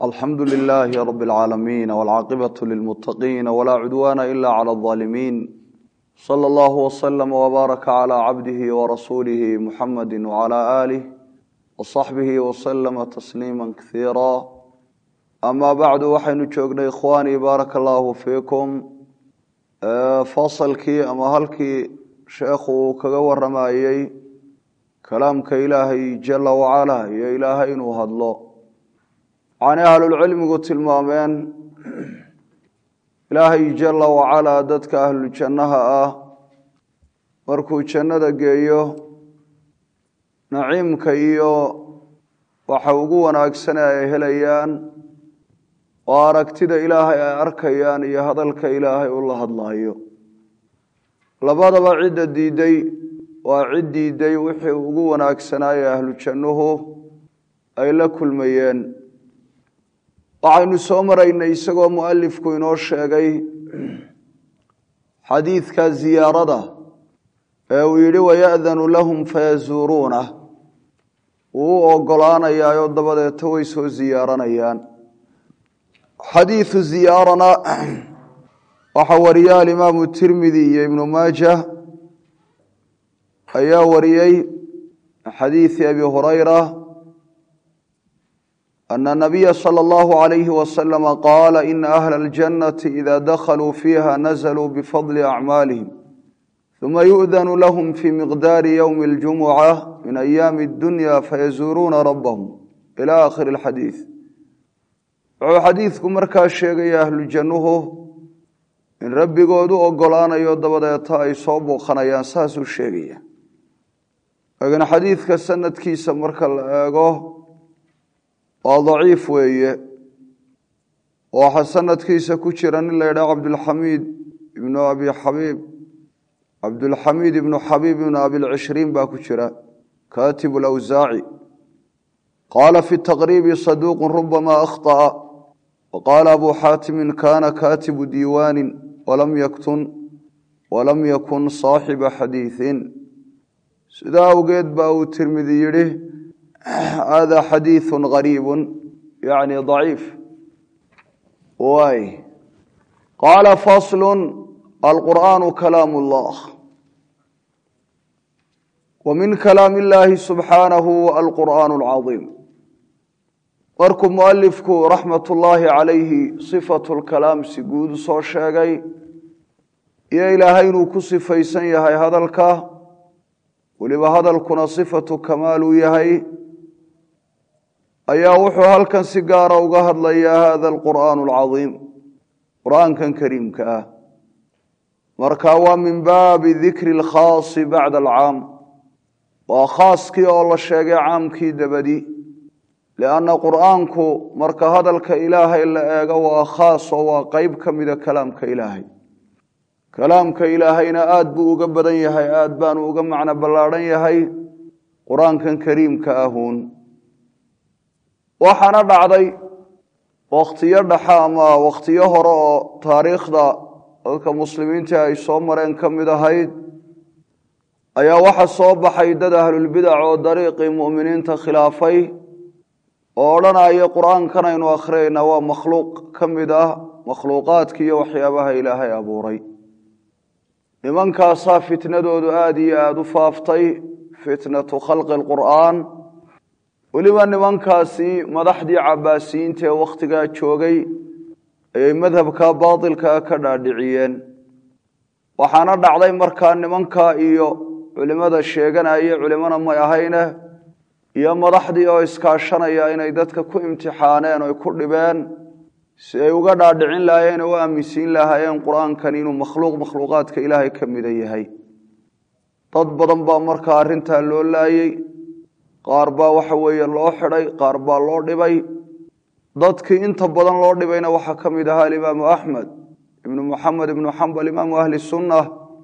alxamdu lilaahi rab اlcaalamiin wاlcaaqibatu lilmutaqiin wlaa cudwaana ila clى اظaalimiin slى اllahu wslama wbaaraka clى cabdihi warasuulihi muxamadi wclى aalih wصaxbihi wslama tasliima kasiira ama bacdu waxaynu joognay ikhwaanii baaraka allahu fiikum fasalkii ama halkii sheekhu uu kaga waramayey kalaamka ilaahay jala wacala iyo ilaahay inuu hadlo waxaanay ahlulcilmigu tilmaameen ilaahay jala wacalaa dadka ahlujannaha ah markuu jannada geeyo naciimka iyo waxa ugu wanaagsane ay helayaan oo aragtida ilaahay ay arkayaan iyo hadalka ilaahay u la hadlaayo labadaba cidda diiday waa cid diiday wixii ugu wanaagsanaaye ahlu jannuhu ay la kulmayeen waxaynu soo maraynay isagoo mualifku inoo sheegay xadiidka ziyaarada ee uu yidhi waya'danu lahum fayazuuruunah wuu u ogolaanayaayoo dabadeeta way soo ziyaaranayaan xadiidu ziyaarana waxaa wariya alimaamu tirmidi iyo ibnu maaja ayaa wariyey xadiidi abi hurayra ana nabiya salى اllahu عalayhi wasalama qaala ina ahla اljannati ida dakhaluu fiiha nazluu bifadli acmaalihim uma yu'danu lahum fii miqdaari ywmi اljumuca min ayaami اdunya fayazuuruuna rabbahum ila akhiri اlxadiid wuxuu xadiidku markaa sheegaya ahlujannuhu in rabbigoodu ogolaanayo dabadeeta ay soo booqanayaan saasuu sheegaya laakiin xadiidka sanadkiisa marka la eego waa daciif weeye waxaa sanadkiisa ku jira nin la yidhaha cabdulxamiid ibnu abi xabiib cabdulxamiid ibnu xabiib ibnu abilcishriin baa ku jira katibu lawsaaci qaala fi taqriibi saduuqu rubama akhطأa waqaala abu xaatimi kana katibu diiwaani walam yaktun walam yakun saaxiba xadiiثin sidaa awgeed baa uu tirmidi yidhi hada xadiiثu gariibu yani ضaciif waay qaala faslu alqur'aanu kalaam اllah wa min kalaam اllahi subxaanahu alqur'aan اlcaظiim markuu mualifku raxmat ullaahi calayhi sifatu lkalaam si guud soo sheegay iyo ilaahay inuu ku sifaysan yahay hadalka weliba hadalkuna sifatu kamaal uu yahay ayaa wuxuu halkan si gaara uga hadlayaa hada alqur'aan alcadiim qur'aankan kariimka ah marka waa min baabi dikri alkhaasi bacda alcaam waa khaaskii oo la sheegay caamkii dabadi lianna qur'aanku marka hadalka ilaahay la eego waa khaas oo waa qeyb ka mida kalaamka ilaahay kalaamka ilaahayna aada buu uga badan yahay aada baanu uga macno ballaadhan yahay qur-aankan kariimka ahuun waxaana dhacday wakhtiyo dhexa ama wakhtiyo hore oo taariikhda dadka muslimiinta ay soo mareen ka mid ahayd ayaa waxa soo baxay dad ahlulbidac oo dariiqii mu'miniinta khilaafay oo odhanaya qur-aankan aynu akhriyayna waa makhluuq ka mid ah makhluuqaadki iyo waxyaabaha ilaahay abuuray nimankaasaa fitnadoodu aada iyo aada u faaftay fitnatu khalqi lqur'aan weliba nimankaasi madaxdii cabaasiyiinta ee wakhtigaa joogay ayay madhabka baatilkaa ka dhaadhiciyeen waxaana dhacday markaa nimankaa iyo culimada sheeganaya culimana may ahayne iyo madaxdii oo iskaashanaya inay dadka ku imtixaaneen oy ku dhibeen si ay uga dhaadhicin lahaayeen oo u aaminsiin lahaayeen qur-aankan inuu makhluuq makhluuqaadka ilaahay ka mida yahay dad badan baa markaa arrintaa loo laayey qaar baa waxa weeye loo xidhay qaar baa loo dhibay dadkii inta badan loo dhibayna waxaa ka mid ahaa alimaamu axmed ibnu muxamed ibnu xambal imaamu ahli sunna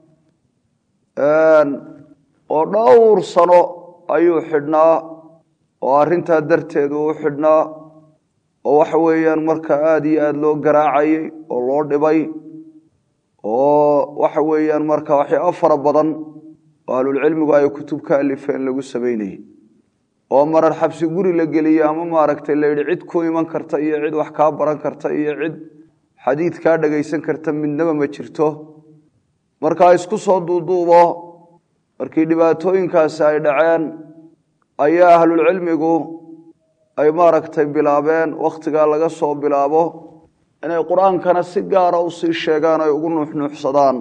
oo dhowr sano ayuu xidhnaa oo arrintaa darteed uu u xidhnaa oo waxa weeyaan marka aada iyo aada loo garaacayey oo loo dhibay oo waxa weeyaan marka waxyaabo fara badan oo ahlulcilmigu ay kutub ka alifeen lagu samaynayey oo marar xabsi guri la geliye ama maaragtay la yidhi cid ku iman karta iyo cid wax kaa baran karta iyo cid xadiid kaa dhagaysan karta midnaba ma jirto markaa isku soo duuduubo markii dhibaatooyinkaasi ay dhaceen ayaa ahlulcilmigu ay maaragtay bilaabeen wakhtigaa laga soo bilaabo inay qur-aankana si gaara usii sheegaan ay ugu nuuxnuuxsadaan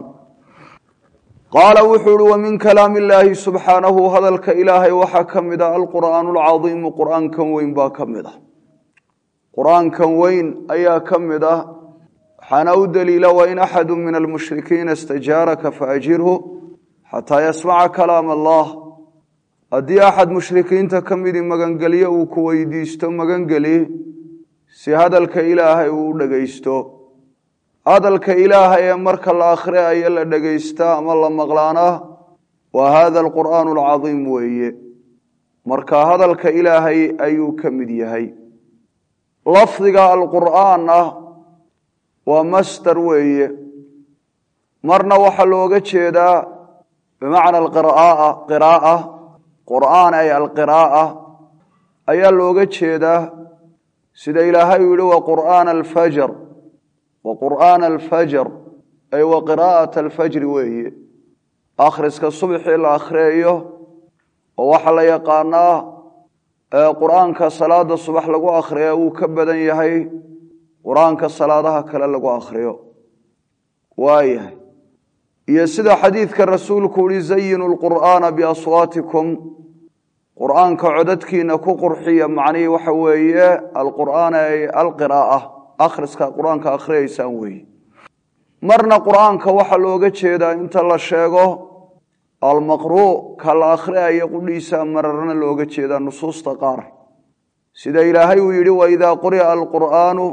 qaala wuxuu uhi wa min kalaami illaahi subxaanahu hadalka ilaahay waxaa ka mid a alqur'aanu alcadiimu qur'aankan weyn baa ka mid ah qur-aankan weyn ayaa ka mid ah waxaana u daliila wain axadu min almushrikiina istajaaraka faajirhu xataa yasmaca kalaam allah haddii axad mushrikiinta ka midii magangelyo uu ku weydiisto magangeli si hadalka ilaahay uu u dhegaysto hadalka ilaahay ee marka la akhriayo la dhegaysta ama la maqlaana waa hada alqur'aanu alcadiim weeye marka hadalka ilaahay ayuu ka mid yahay lafdiga alqur'aanna waa masder weeye marna waxaa looga jeedaa bimacna alqiraaa qiraaa qur'aan ay alqira'a ayaa looga jeedaa sida ilaahay uu yihi wa qur'aana alfajr wa qur'aana alfajr ay wa qiraa'ata alfajri weeye akhriska subxii la akhriyayo oo waxaa la yaqaanaa qur'aanka salaada subax lagu akhriya wuu ka badan yahay qur-aanka salaadaha kale lagu akhriyo waayahay iyo sida xadiidka rasuulku uhi zayinu lqur'aana biaswaatikum qur'aanka codadkiina ku qurxiya macnihii waxa weeye alqur'aana ay alqira'a akhriska qur-aanka akhriyaysaan weeye marna qur'aanka waxaa looga jeedaa inta la sheego almaqruu ka la akhriayo qudhiisa mararna looga jeedaa nusuusta qaar sida ilaahay uu yidhi waidaa quri'a alqur'aanu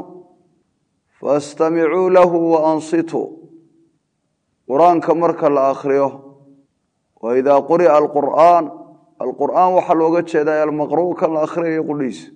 faastamicuu lahu waansituu qur-aanka marka la akhriyo waidaa quri'a alqur'aan alqur'aan waxaa looga jeedaa almaqruu ka la akhriyayo qudhiisa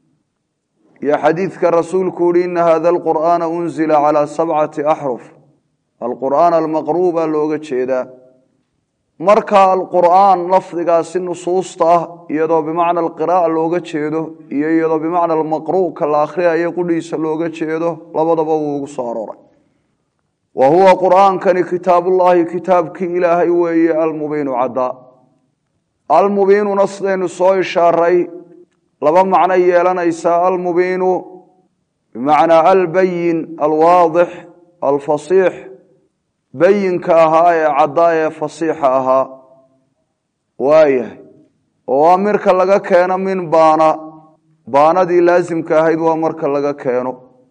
iyo xadiidka rasuulku uhi ina hada alqur'aana unzila calaa sabcati axruf alqur'aan almaqruu baa looga jeedaa marka alqur'aan lafdigaasi nusuusta ah iyadoo bimacna alqiraa'a looga jeedo iyo iyadoo bimacna almaqruu ka la akhriyayo qudhiisa looga jeedo labadaba wuu ugu soo arooray wa huwa qur'aankani kitaabullaahi kitaabkii ilaahay weeye almubiinu caddaa almubiinuna sidaynu soo ishaaray laba macno yeelanaysaa almubiinu bimacnaa albayin alwaadix alfasiix bayinka ahaa ee caddaa ee fasiixa ahaa waayahay oo waa marka laga keeno min baana baanadii laasimka ahayd waa marka laga keeno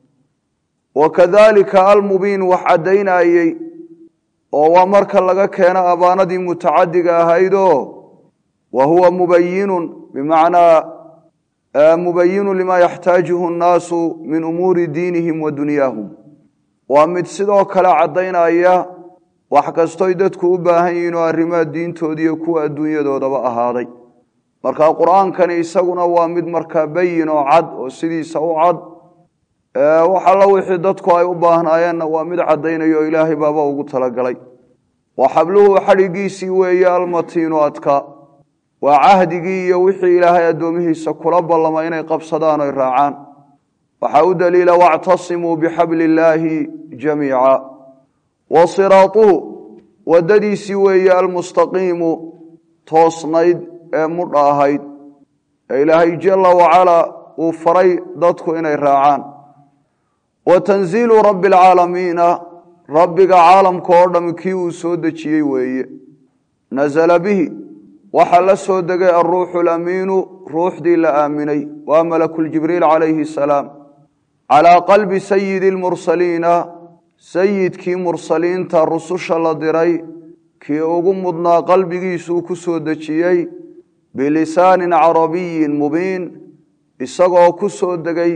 wa kadalika almubiin wax caddaynayey oo waa marka laga keeno abaanadii mutacadiga ahaydoo wa huwa mubayinun bimacnaa mubayinu lima yaxtaajuhu nnaasu min umuuri diinihim wa dunyaahum waa mid sidoo kale caddaynaya wax kastoy dadku u baahan yihiin oo arrimaha diintoodiiyo kuwa adduunyadoodaba ahaaday marka qur-aankani isaguna waa mid markaa bayin oo cad oo sidiisa u cad wax alla wixii dadku ay u baahnaayeenna waa mid caddaynayo oo ilaahay baaba ugu talagalay wa xabluhu xadhigiisii weeye almatiinu adka waa cahdigii iyo wixii ilaahay addoomihiisa kula ballama inay qabsadaan oy raacaan waxaa u daliila wactasimuu bixabli illaahi jamiica wa siraatuhu waddadiisii weeye almustaqiimu toosnayd ee mudha ahayd ee ilaahay jalla wacalaa uu faray dadku inay raacaan wa tanziilu rabbi alcaalamiina rabbiga caalamka oo dham kii uu soo dejiyey weeye nasala bihi waxaa la soo degay alruuxu alamiinu ruuxdii la aaminay waa malakuljibriil calayhi asalaam calaa qalbi sayidi lmursaliina sayidkii mursaliinta rususha la diray kii ugu mudnaa qalbigiisuu ku soo dejiyey bilisaanin carabiyin mubiin isagoo ku soo degay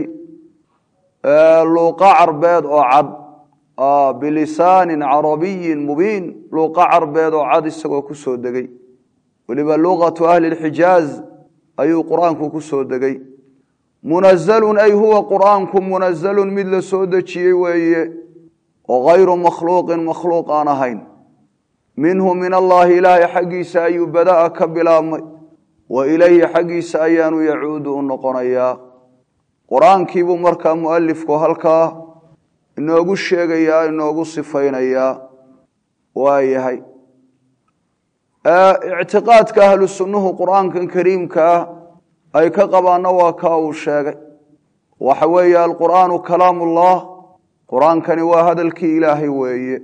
luuqa carbeed oo cad bilisaanin carabiyin mubiin luuqa carbeed oo cad isagoo ku soo degay weliba luqatu ahli lxijaaz ayuu qur-aanku ku soo degay munazalun ay huwa qur'aanku munazalun mid la soo dejiyey weeye oo hayru makhluuqin makhluuq aan ahayn minhu min allaahi ilaahay xaggiisa ayuu bada'a ka bilaabmay wa ilayhi xaggiisa ayaanu yacuudu u noqonayaa qur-aankiibuu markaa mualifku halkaa inoogu sheegayaa inoogu sifaynayaa waa yahay ictiqaadka ahlu sunnuhu qur-aankan kariimka ah ay ka qabaanna waa kaa uu sheegay waxa weeye alqur'aanu kalaam ullah qur-aankani waa hadalkii ilaahay weeye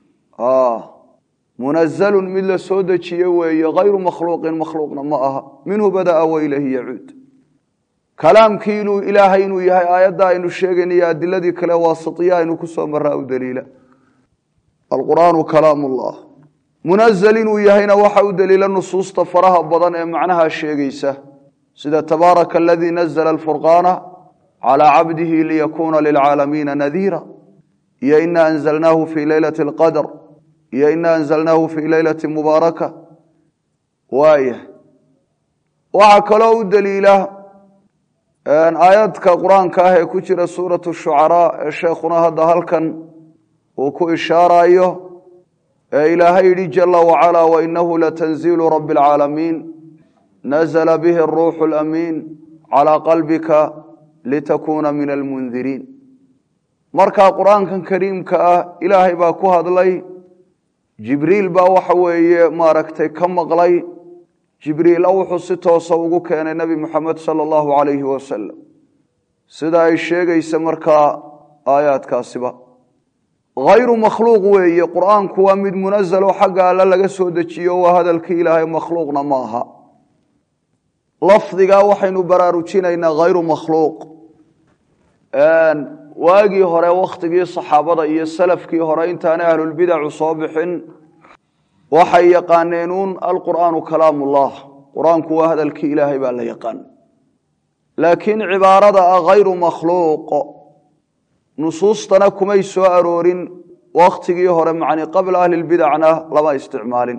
munazalun mid la soo dejiye weeye hayru makhluuqin makhluuqna ma aha minhu bada'a wa ilayhi yacuud kalaamkii inuu ilaahay inuu yahay aayadda aynu sheegayniyo adiladii kale waasitiya aynu ku soo maraa u daliila alqur'aanu kalaam ullah munazal inuu yahayna waxa u daliila nusuusta faraha badan ee macnaha sheegaysa sida tabaaraka aladii nazla alfurqaana calaa cabdihi liyakuuna lilcaalamiina nadiira iyo ina anzalnaahu fii leylati alqadr iyo ina anzalnaahu fii leylati mubaaraka waayah waxaa kaloo u daliila aayadka qur-aanka ah ee ku jira suuratu shucaraa ee sheekhuna hadda halkan uu ku ishaarayo ee ilaahay yidhi jala wacalaa wainahu latanziilu rabi alcaalamiin nazla bihi aruuxu alamiin calaa qalbika litakuuna min almundiriin markaa qur-aankan kariimka ah ilaahay baa ku hadlay jibriil baa waxa weeye maaragtay ka maqlay jibriila wuxuu si toosa ugu keenay nebi moxamed sala allahu calayhi wasalam sida ay sheegaysa markaa aayaadkaasiba hayru makhluuq weeye qur-aanku waa mid munazalo xagga alle laga soo dejiyo waa hadalkii ilaahay makhluuqna ma aha lafdigaa waxaynu baraarujinaynaa hayru makhluuq waagii hore wakhtigii saxaabada iyo salafkii hore intaanay ahlulbidacu soo bixin waxay yaqaaneenuun alqur'aanu kalaamullah qur-aanku waa hadalkii ilaahay baa la yaqaan laakiin cibaarada ah hayru makhluuq nusuustana kumay soo aroorin wakhtigii hore macni qabla ahlilbidacna lama isticmaalin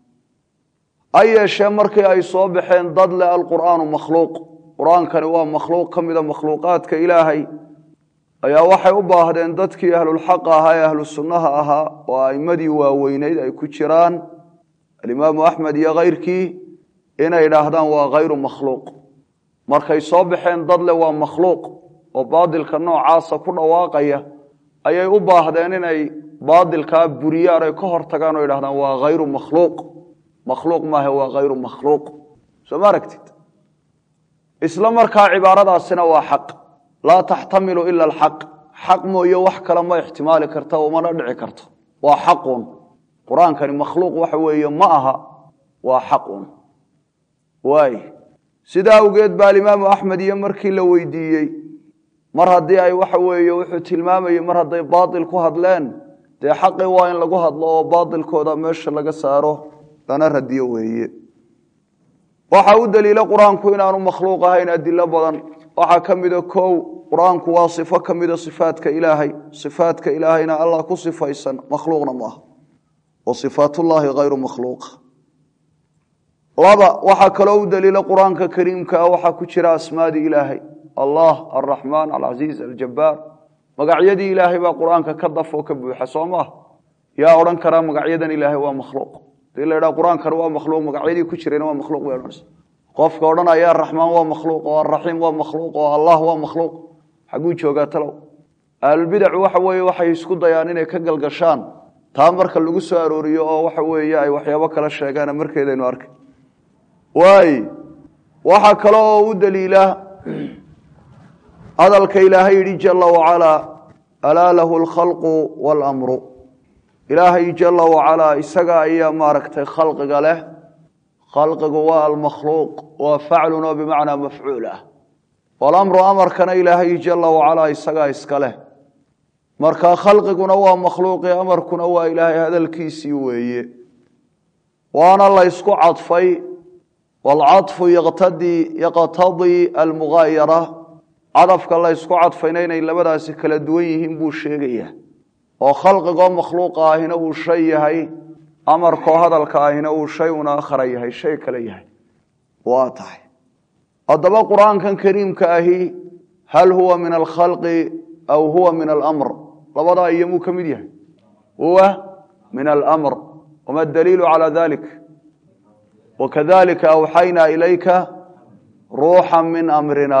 ha yeeshee markii ay soo baxeen dad leh alqur'aanu makhluuq qur-aankani waa makhluuq ka mida makhluuqaadka ilaahay ayaa waxay u baahdeen dadkii ahlulxaqa ahaa ee ahlu sunnaha ahaa oo a'imadii waaweyneyd ay ku jiraan alimaamu axmed iyo kayrkii inay idhaahdaan waa hayru makhluuq markay soo baxeen dad leh waa makhluuq oo baadilka noocaasa ku dhawaaqaya ayay u baahdeen inay baadilkaa buriyaan ay ka hor tagaan oo idhahdaan waa hayru makhluuq makhluuq maahe waa hayru makhluuq soo ma aragtid isla markaa cibaaradaasina waa xaq laa taxtamilu ila alxaq xaq mooye wax kale ma ixtimaali karta umana dhici karto waa xaqun qur-aankani makhluuq waxa weeye ma aha waa xaqun waay sidaa awgeed baa alimaamu axmed iyo markii la weydiiyey mar haddii ay waxa weeye wuxuu tilmaamayey mar hadday baatil ku hadleen dee xaqi waa in lagu hadlo oo baatilkooda meesha laga saaro lana radiyo weeye waxa u daliila qur-aanku inaanu makhluuq ahayn adilo badan waxaa ka mida kow qur-aanku waa sifo ka mida sifaadka ilaahay sifaadka ilaahayna allah ku sifaysan makhluuqna maaha wa sifaatullaahi hayru makhluuqa laba waxaa kaloo u daliila qur-aanka kariimka ah waxaa ku jira asmaadii ilaahay allah alraxmaan alcasiiz aljabaar magacyadii ilaahay baa qur-aanka ka dafoo ka buuxa soo maah yaa odhan karaa magacyadan ilaahay waa makhluuq hadii la idhaha qur-aankani waa makhluuq magacyadii ku jirayna waa makhluuq bay odhanaysa qofka odhanaya araxmaan waa makhluuq oo alraxiim waa makhluuq oo allah waa makhluuq xaguu joogaa talow ahlulbidacu waxa weeye waxay isku dayaan inay ka galgashaan taa marka lagu soo arooriyo oo waxa weeye ay waxyaabo kala sheegaan markeedaynu arkay waay waxaa kale oo u daliila hadalka ilaahay yidhi jala wacalaa alaa lahu alkhalqu waalamru ilaahay jala wacalaa isaga ayaa maaragtay khalqiga leh khalqigu waa almakhluuq waa faclun oo bimacnaa mafcuul ah walamru amarkana ilaahay jala wacalaa isagaa iska leh marka khalqiguna waa makhluuqi amarkuna waa ilaahay hadalkiisii weeye waana la ysku cadfay waalcadfu yaqtadii almugaayara cadafka la ysku cadfayna inay labadaasi kala duwan yihiin buu sheegaya oo khalqigoo makhluuqa ahina uu shay yahay amarkoo hadalka ahina uu shay una akhara yahay shay kale yahay waa tahay haddaba qur-aankan kariimka ahi hal huwa min alkhalqi aw huwa min alamr labadaa iyo muu ka mid yahay huwa min alamr wama daliilu calaa dalik wakadalika awxaynaa ilayka ruuxa min amrina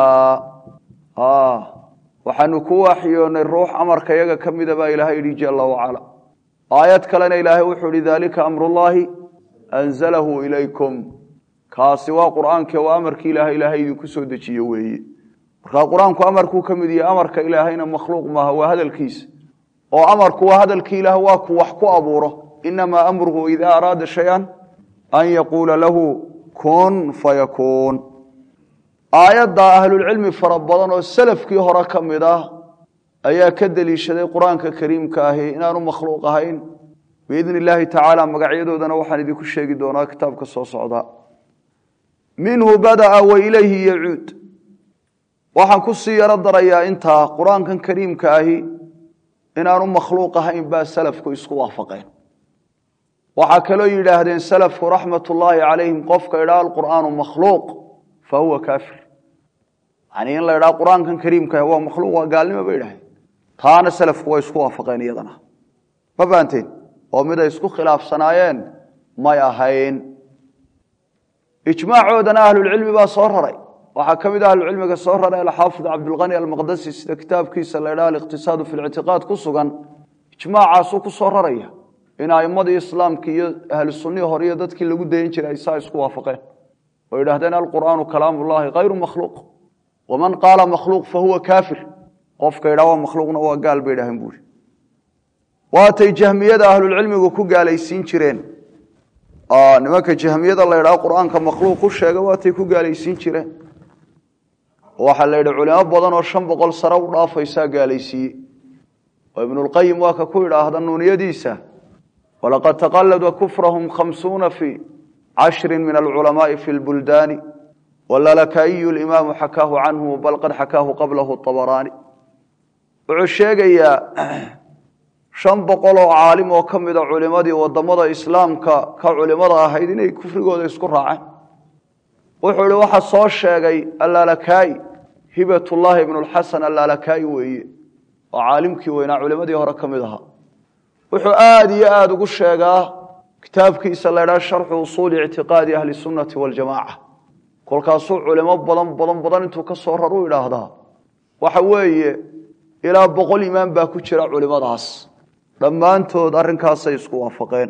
waxaanu ku waxyoonay ruux amarka yaga ka mida baa ilaahay yidhi jala wacala aayad kalena ilaahay wuxuu ihi dalika amrullaahi anzalahu ilaykum kaasi waa qur'aankii waa amarkii ilaahay ilaahay idinku soo dejiye weeye markaa qur-aanku amarkuu ka mid yahay amarka ilaahayna makhluuq maaha waa hadalkiisa oo amarku waa hadalkii ilaah waa ku wax ku abuuro inamaa amruhu idaa araada shay-an an yaquula lahu kun fayakuun aayadda ahlulcilmi fara badan oo salafkii hore ka mid ah ayaa ka deliishaday qur-aanka kariimka ahi inaanu makhluuq ahayn biidni illaahi tacaala magacyadoodana waxaan idinku sheegi doonaa kitaabka soo socdaa minhu bada'a wa ilayhi yacuud waxaan ku sii yaro darayaa intaa qur-aankan kariimka ahi inaanu makhluuq ahayn baa salafku isku waafaqeen waxaa kaloo yidhaahdeen salafku raxmatullaahi calayhim qofka idhaa alqur'aanu makhluuq fa huwa kaafir yani in la idhaha qur-aankan kariimka waa makhluuq waa gaalnimo bay idhahdeen taana salafku way isku waafaqeen iyadana ma fahanteen oo mid ay isku khilaafsanaayeen may ahayn ijmaacoodana ahlulcilmi baa soo raray waxaa ka mid a ahlucilmiga soo raray alxaafid cabdulqani almaqdasi sida kitaabkiisa la ydhaha aliqtisaadu fi lictiqaad ku sugan ijmaacaasuu ku soo raraya in aimadii islaamki iyo ahlu sunnihii hore iyo dadkii lagu dayan jiray ay saa isku waafaqeen oo yidhahdeen alqur'aanu kalaam ullahi hayru makhluuq waman qaala makhluuq fahuwa kaafir qofka yidhaha waa makhluuqna waa gaal bay idhaaheen buuri waatay jahmiyada ahlulcilmigu ku gaalaysiin jireen nimanka jahmiyada la ydhaha qur-aanka makhluuq ku sheega waatay ku gaalaysiin jireen waxaa la yidhi culimo badan oo shan boqol sare u dhaafaysaa gaalaysiiye oo ibnulqayim waa ka ku idhaahda nuuniyadiisa walaqad taqalada kufrahum khamsuuna fi cashri min alculamaai fi lbuldaani walalaka'iyu limaamu xakaahu canhu bal qad xakaahu qablahu abaraani wuxuu sheegayaa shan boqol oo caalim oo ka mida culimadii wadamada islaamka ka culimada ahayd inay kufrigooda isku raaceen wuxuu ihi waxa soo sheegay allalakaai hibatullaahi ibnu lxasan allalakaai weeye oo caalimkii weynaa culimadii hore ka mid ahaa wuxuu aada iyo aada ugu sheegaa kitaabkiisa la ydhaha sharxu usuuli ictiqaadi ahli sunnati waljamaaca kolkaasuu culimo badan badan badan intuu ka soo raru idhaahdaa waxa weeye ilaa boqol imaan baa ku jira culimadaas dhammaantood arrinkaasay isku waafaqeen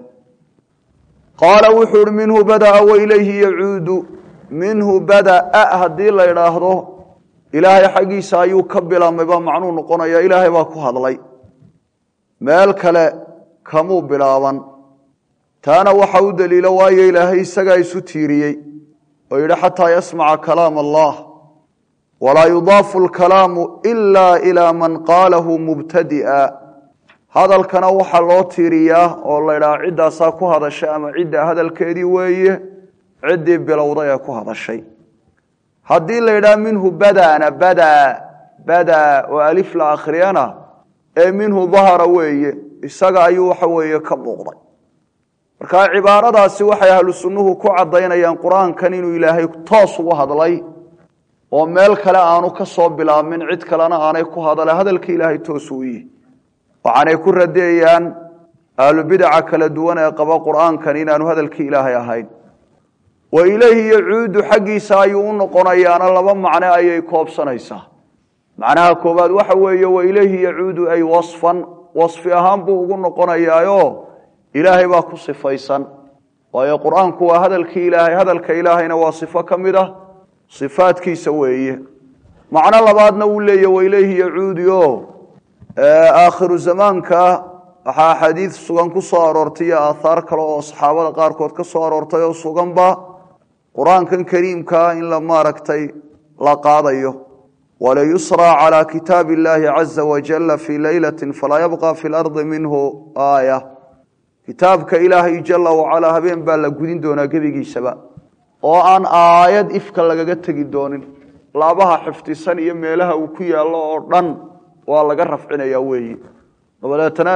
qaala wuxuu ihi minhu badaa wa ilayhi yacuudu minhu badaa haddii la idhaahdo ilaahay xaggiisa ayuu ka bilaabmay baa macnuu noqonaya ilaahay baa ku hadlay meel kale kamuu bilaaban taana waxa u daliilo waayo ilaahay isagaa isu tiiriyey oo yidhi xataa yasmaca kalaam allah walaa yudaafu lkalaamu ila ilaa man qaalahu mubtadi'a hadalkana waxaa loo tiiriyaa oo la ydhaha ciddaasaa ku hadashay ama cidda hadalkeedii weeye ciddii bilowday ee ku hadashay haddii la yidhaha minhu badana badaa badaa oo alif la akhriyana ee minhu dahara weeye isaga ayuu waxa weeye ka muuqday marka cibaaradaasi waxay ahlu sunnuhu ku caddaynayaan qur-aankan inuu ilaahay toos ugu hadlay oo meel kale aanu ka soo bilaabmin cid kalena aanay ku hadale hadalka ilaahay toos uu yihi waxaanay ku radeeyaan ahlubidaca kala duwan ee qaba qur-aankan inaanu hadalkii ilaahay ahayn wa ilayhi yacuudu xaggiisa ayuu u noqonayaana laba macno ayay koobsanaysaa macnaha koowaad waxa weeye wa ilayhi yacuudu ay wasfan wasfi ahaan buu ugu noqonayaayo ilaahay baa ku sifaysan waayo qur-aanku waa hadalkii ilaahay hadalka ilaahayna waa sifo ka mid ah sifaadkiisa weeye macno labaadna uu leeya wa ilayhi yacuudio aakhiru zamaanka waxaa axaadiid sugan ku soo aroortay iyo aathaar kale oo saxaabada qaarkood ka soo aroortay oo suganba qur-aankan kariimkaa in la maaragtay la qaadayo walayusraa calaa kitaabi illaahi caza wajalla fii leylati falaa yabqa fi lardi minhu aaya kitaabka ilaahay jala wacalaa habeen baa la gudin doonaa gebigiisaba oo aan aayad ifka lagaga tegi doonin laabaha xifdisan iyo meelaha uu ku yaallo oo dhan waa laga rafcinaya weeye dabadeetana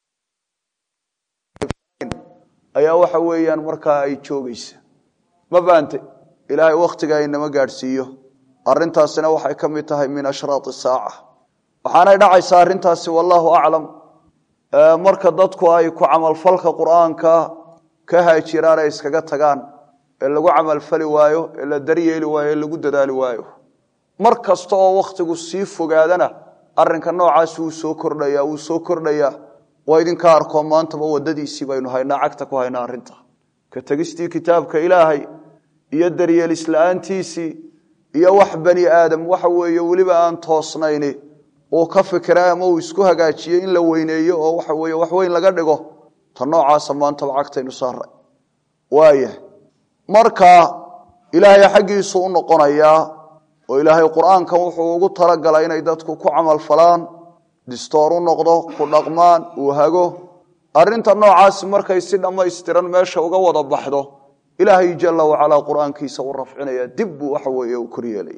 ayaa waxa weeyaan markaa ay joogeysa ma faante ilaahay wakhtiga inama gaadhsiiyo arintaasina waxay ka mid tahay min ashraat saaca waxaanay dhacaysaa arrintaasi wallaahu aclam marka dadku ay ku camalfalka qur-aanka ka haajiraan ay iskaga tagaan ee lagu camalfali waayo ee la daryeeli waayo ee lagu dadaali waayo mar kasta oo wakhtigu sii fogaadana arinka noocaasi wuu soo kordhaya wuu soo kordhayaa waa idinka arko maantaba wadadiisii baynu haynaa cagta ku haynaa arinta ka tegistii kitaabka ilaahay iyo daryeelisla'aantiisii iyo wax bani aadam waxa weeye weliba aan toosnayni uu ka fikira ama uu isku hagaajiyo in la weyneeyo oo waxa weye wax weyn laga dhigo ta noocaasa maantaba cagtaynu saaray waaya marka ilaahay xaggiisu u noqonayaa oo ilaahay qur-aankan wuxuu ugu talagalay inay dadku ku camal falaan distoor u noqdo ku dhaqmaan uu hago arinta noocaasi markay si dhammaystiran meesha uga wada baxdo ilaahay jala wacalaa qur-aankiisa u rafcinaya dib buu waxa weeye u koryeelaya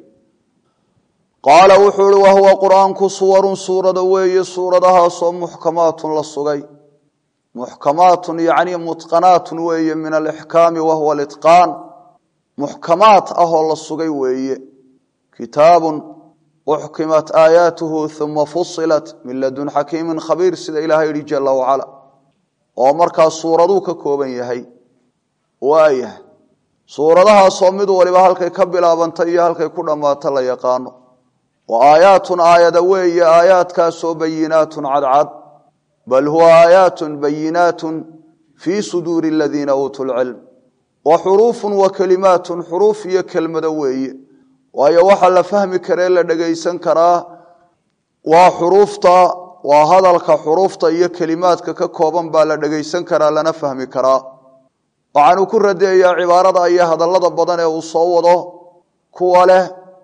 qaala wuxuu ihi wahuwa qur-aanku suwarun suurada weeye suuradahaasoo muxkamaatun la sugay muxkamaatun yacni mutqanaatun weeye min alixkaami wahuwa litqaan muxkamaat ahoo la sugay weeye kitaabun uxkimat aayaatuhu uma fusilat min ladun xakiimin khabiir sida ilaahay yihi jala wacala oo markaa suuraduu ka kooban yahay waayahay suuradahaasoo mid waliba halkay ka bilaabantay iyo halkay ku dhammaato la yaqaano wa aayaatun aayada weeye aayaadkaasoo bayinaatun cadcad bal huwa aayaatun bayinaatun fii suduuri aladiina uutuu lcilm wa xuruufun wa kelimaatun xuruuf iyo kelmado weeye waayo waxaa la fahmi karee la dhegaysan karaa waa xuruufta waa hadalka xuruufta iyo kelimaadka ka kooban baa la dhegaysan karaa lana fahmi karaa waxaanu ku radeeyaa cibaarada iyo hadallada badan ee uu soo wado kuwa leh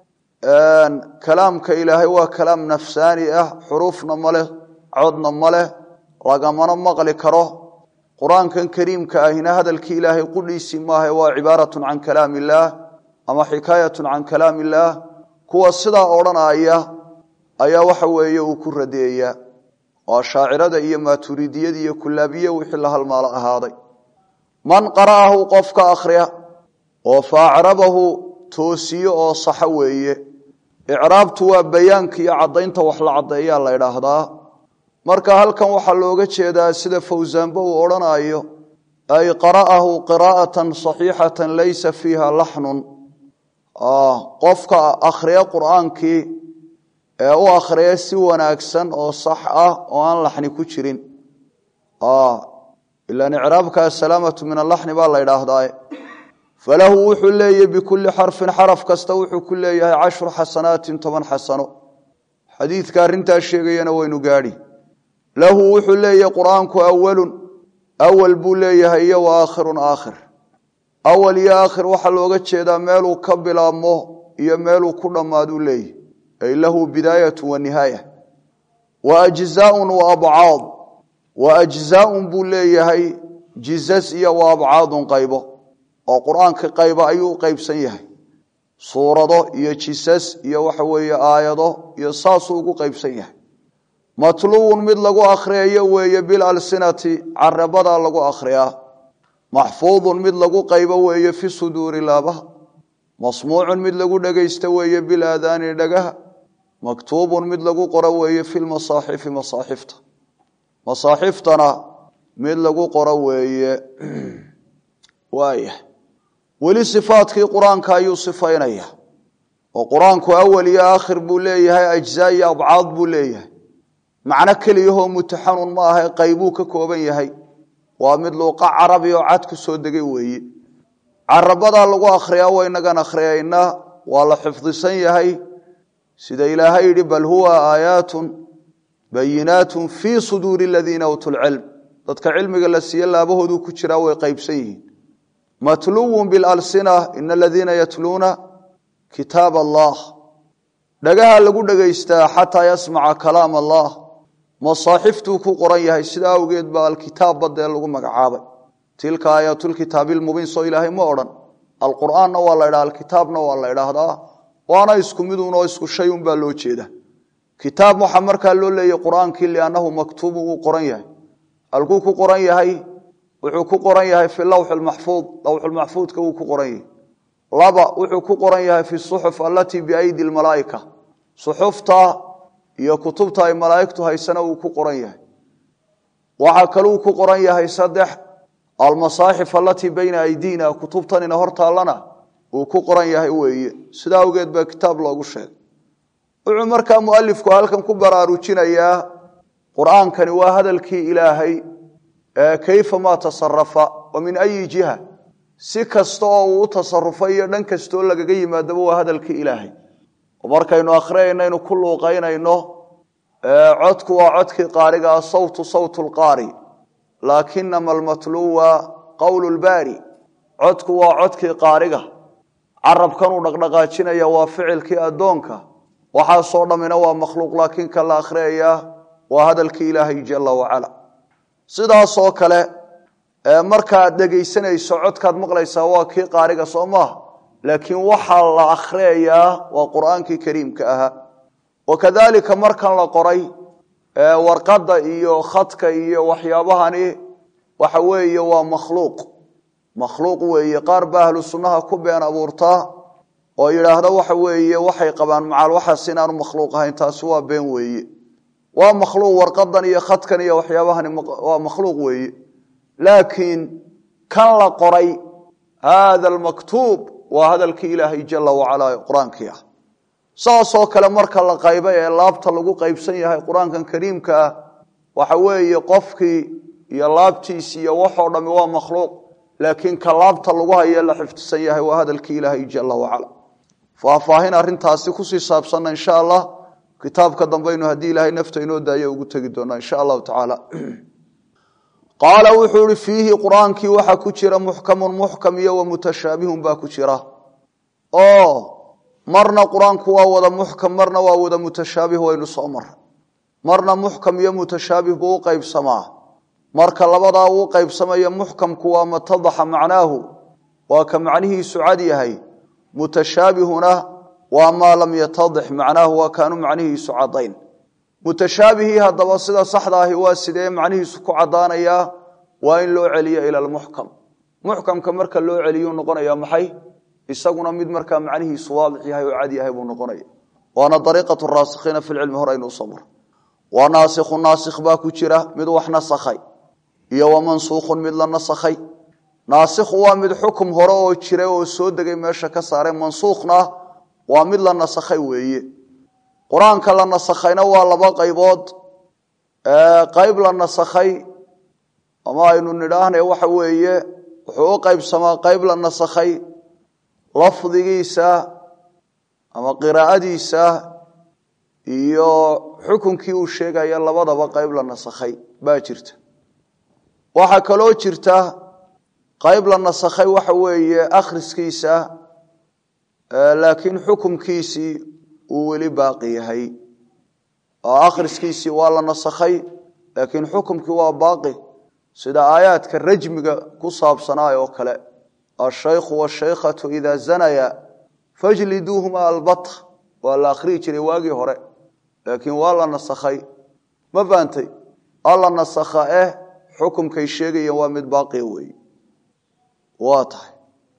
kalaamka ilaahay waa kalaam nafsaani ah xuruufna ma leh codna ma leh lagamana maqli karo qur-aankan kariimka ahina hadalkii ilaahay qudhiisii maaha waa cibaaratun can kalaam illaah ama xikaayatun can kalaam illaah kuwa sidaa odhanaya ayaa waxa weeye uu ku radeeyaa waa shaacirada iyo maaturidiyada iyo kulaabiye wixii la halmaalo ahaaday man qara'ahu qofka akhriya oo faacrabahu toosiyo oo saxa weeye icraabtu waa bayaanka iyo caddaynta wax la caddeeyaa la idhaahdaa marka halkan waxaa looga jeedaa sida fawsaanba uu odhanayo ay qara'ahu qiraa'atan saxiixatan laysa fiiha laxnun qofka akhriya qur'aankii ee u akhriya si wanaagsan oo sax ah oo aan laxni ku jirin ilan icraabka asalaamatu min alaxni baa la idhaahdaa falahu wuxuu leeyahy bikulli xarfin xaraf kasta wuxuu ku leeyahay cashru xasanaatin toban xasano xadiidka arrintaa sheegayana waynu gaadhi lahu wuxuu leeyahay qur'aanku awalun awal buu leeyahay iyo wa aakhirun aakhir awal iyo aakhir waxaa looga jeedaa meeluu ka bilaabmo iyo meeluu ku dhammaaduu leeyahy ay lahu bidaayatu wa nihaaya wa ajzaaun wa abcaad wa ajzaaun buu leeyahay jizas iyo wa abcaadun qaybo oo qur-aanka qayba ayuu u qaybsan yahay suurado iyo jisas iyo waxa weeye aayado iyo saasuu ugu qaybsan yahay matluwun mid lagu akhriyayo weeye bilalsinati carabadaa lagu akhriyaa maxfuudun mid lagu qaybo weeye fi suduuri laabaha masmuucun mid lagu dhegaysto weeye bilaadaani dhagaha maktuubun mid lagu qoro weeye fi lmasaaxifi masaaxifta masaaxiftana mid lagu qoro weeye waaya weli sifaadkii qur-aanka ayuu sifaynaya oo qur-aanku awal iyo aakhir buu leeyahay ajzaa iyo abcaad buu leeyahay macno keliyahoo mutaxanun ma aha qaybuu ka kooban yahay waa mid luuqa carabi oo cad ku soo degay weeye carabadaa lagu akhriyaa waynagan akhriyaynaa waa la xifdisan yahay sida ilaahay yidhi bal huwa aayaatun bayinaatun fii suduuri aladiina uutuu lcilm dadka cilmiga la siiye laabahooduu ku jiraa way qaybsan yihiin matluwun bilalsina ina aladiina yatluuna kitaab allah dhagaha lagu dhegaystaa xataa yasmaca kalaam allah masaaxiftuu ku qoran yahay sida awgeed baa alkitaab badee lagu magacaabay tilka aayaatulkitaabilmubiin soo ilaahay ma odhan alqur'aanna waa la ydhaha alkitaabna waa la ydhaahdaa waana isku midun oo isku shay unbaa loo jeeda kitaab waxaa markaa loo leeyay qur-aankii liannahu maktuubu wuu qoran yahay halkuu ku qoran yahay wuxuu ku qoran yahay fi lawxi maxfuud lawxulmaxfuudka wuu ku qoran yahay laba wuxuu ku qoran yahay fi suxuf alatii biaydi lmalaaika suxufta iyo kutubta ay malaaigtu haysana wuu ku qoran yahay waxaa kaluu ku qoran yahay saddex almasaaxif alatii bayna aydiina kutubtanina hortaallana uu ku qoran yahay weeye sidaa awgeed baa kitaab loogu sheegay wuxuu markaa mualifku halkan ku baraarujinayaa qur'aankani waa hadalkii ilaahay kayfa maa tasarafa wa min ayi jiha si kasta oo uu u tasarufay iyo dhan kastaoo lagaga yimaadaba waa hadalkii ilaahay oo markaynu akhriyayno ku luuqaynayno codku waa codkii qaariga ah sawtu sawtu lqaari laakinama almatluwa qowlu lbaari codku waa codkii qaariga carabkanuu dhaqdhaqaajinaya waa ficilkii addoonka waxaasoo dhammina waa makhluuq laakiin ka la akhriyaya waa hadalkii ilaahay jala wacala sidaasoo kale markaad dhegaysanayso codkaad maqlaysaa waa kii qaariga soo maaha laakiin waxaa la akhriyayaa waa qur'aankii kariimka ahaa wakadalika markan la qoray warqadda iyo khadka iyo waxyaabahani waxa weeye waa makhluuq makhluuq weeye qaar baa ahlu sunnaha ku been abuurtaa oo yidhaahda waxa weeye waxay qabaan macaal waxaas inaanu makhluuq ahayn taasi waa been weeye waa makhluuq warqadan iyo khadkan iyo waxyaabahani waa makhluuq weeye laakiin kan la qoray hada almaktuub waa hadalkii ilaahay jala wacala qur-aankii ah saasoo kale marka la qaybay ee laabta lagu qaybsan yahay qur-aankan kariimka ah waxa weeye qofkii iyo laabtiisi iyo waxoo dhami waa makhluuq laakiin ka laabta lagu haye la xifdisan yahay waa hadalkii ilaahay jala wacala faahfaahin arintaasi kusii saabsanna insha allah kitaabka dambaynu haddii ilaahay nafta inoo daayo ugu tegi doonaa insha allahu tacaala qaala wuxuu ihi fiihi qur-aankii waxaa ku jira muxkamun muxkam iyo wa mutashaabihun baa ku jira oo marna qur-aanku waa wada muxkam marna waa wada mutashaabih waynu soo maray marna muxkam iyo mutashaabih buu u qaybsamaa marka labadaa uu qaybsamaya muxkamku waa matadaxa macnaahu waa ka macnihiisu cad yahay mutashaabihuna waa maa lam yatadix macnaahu waa kaanu macnihiisu cadayn mutashaabihii haddaba sida saxda ahi waa sidee macnihiisu ku caddaanayaa waa in loo celiyo ila lmuxkam muxkamka marka loo celiyuu noqonaya maxay isaguna mid markaa macnihiisu waadix yahay oo cad yahay buu noqonaya waana ariiqatu raasikhiina fi lcilmi hore aynu usoo mar wa naasikhu naasikh baa ku jira mid wax nasakhay iyo wa mansuukhun mid la nasakhay naasikhu waa mid xukum hore oo jira oo soo degay meesha ka saaray mansuukhna waa mid la nasakhay weeye qur-aanka la nasakhayna waa laba qaybood qayb la nasakhay ama aynu nidhaahna waxa weeye wuxuu u qaybsamaa qayb la nasakhay lafdigiisa ama qiraa'adiisa iyo xukunkii uu sheegaya labadaba qayb la nasakhay baa jirta waxaa kaloo jirta qayb la nasakhay waxa weeye akhriskiisa laakiin xukumkiisii uu weli baaqi yahay oo akhriskiisii waa la nasakhay laakiin xukumkii waa baaqi sida aayaadka rajmiga ku saabsanaa oo kale ashaykhu washaykhatu idaa zanaya fajliduuhuma albata waa la akhriyi jiray waagii hore laakiin waa la nasakhay ma faantay alla nasakha eh xukumkay sheegayeen waa mid baaqiya weeye waa tahay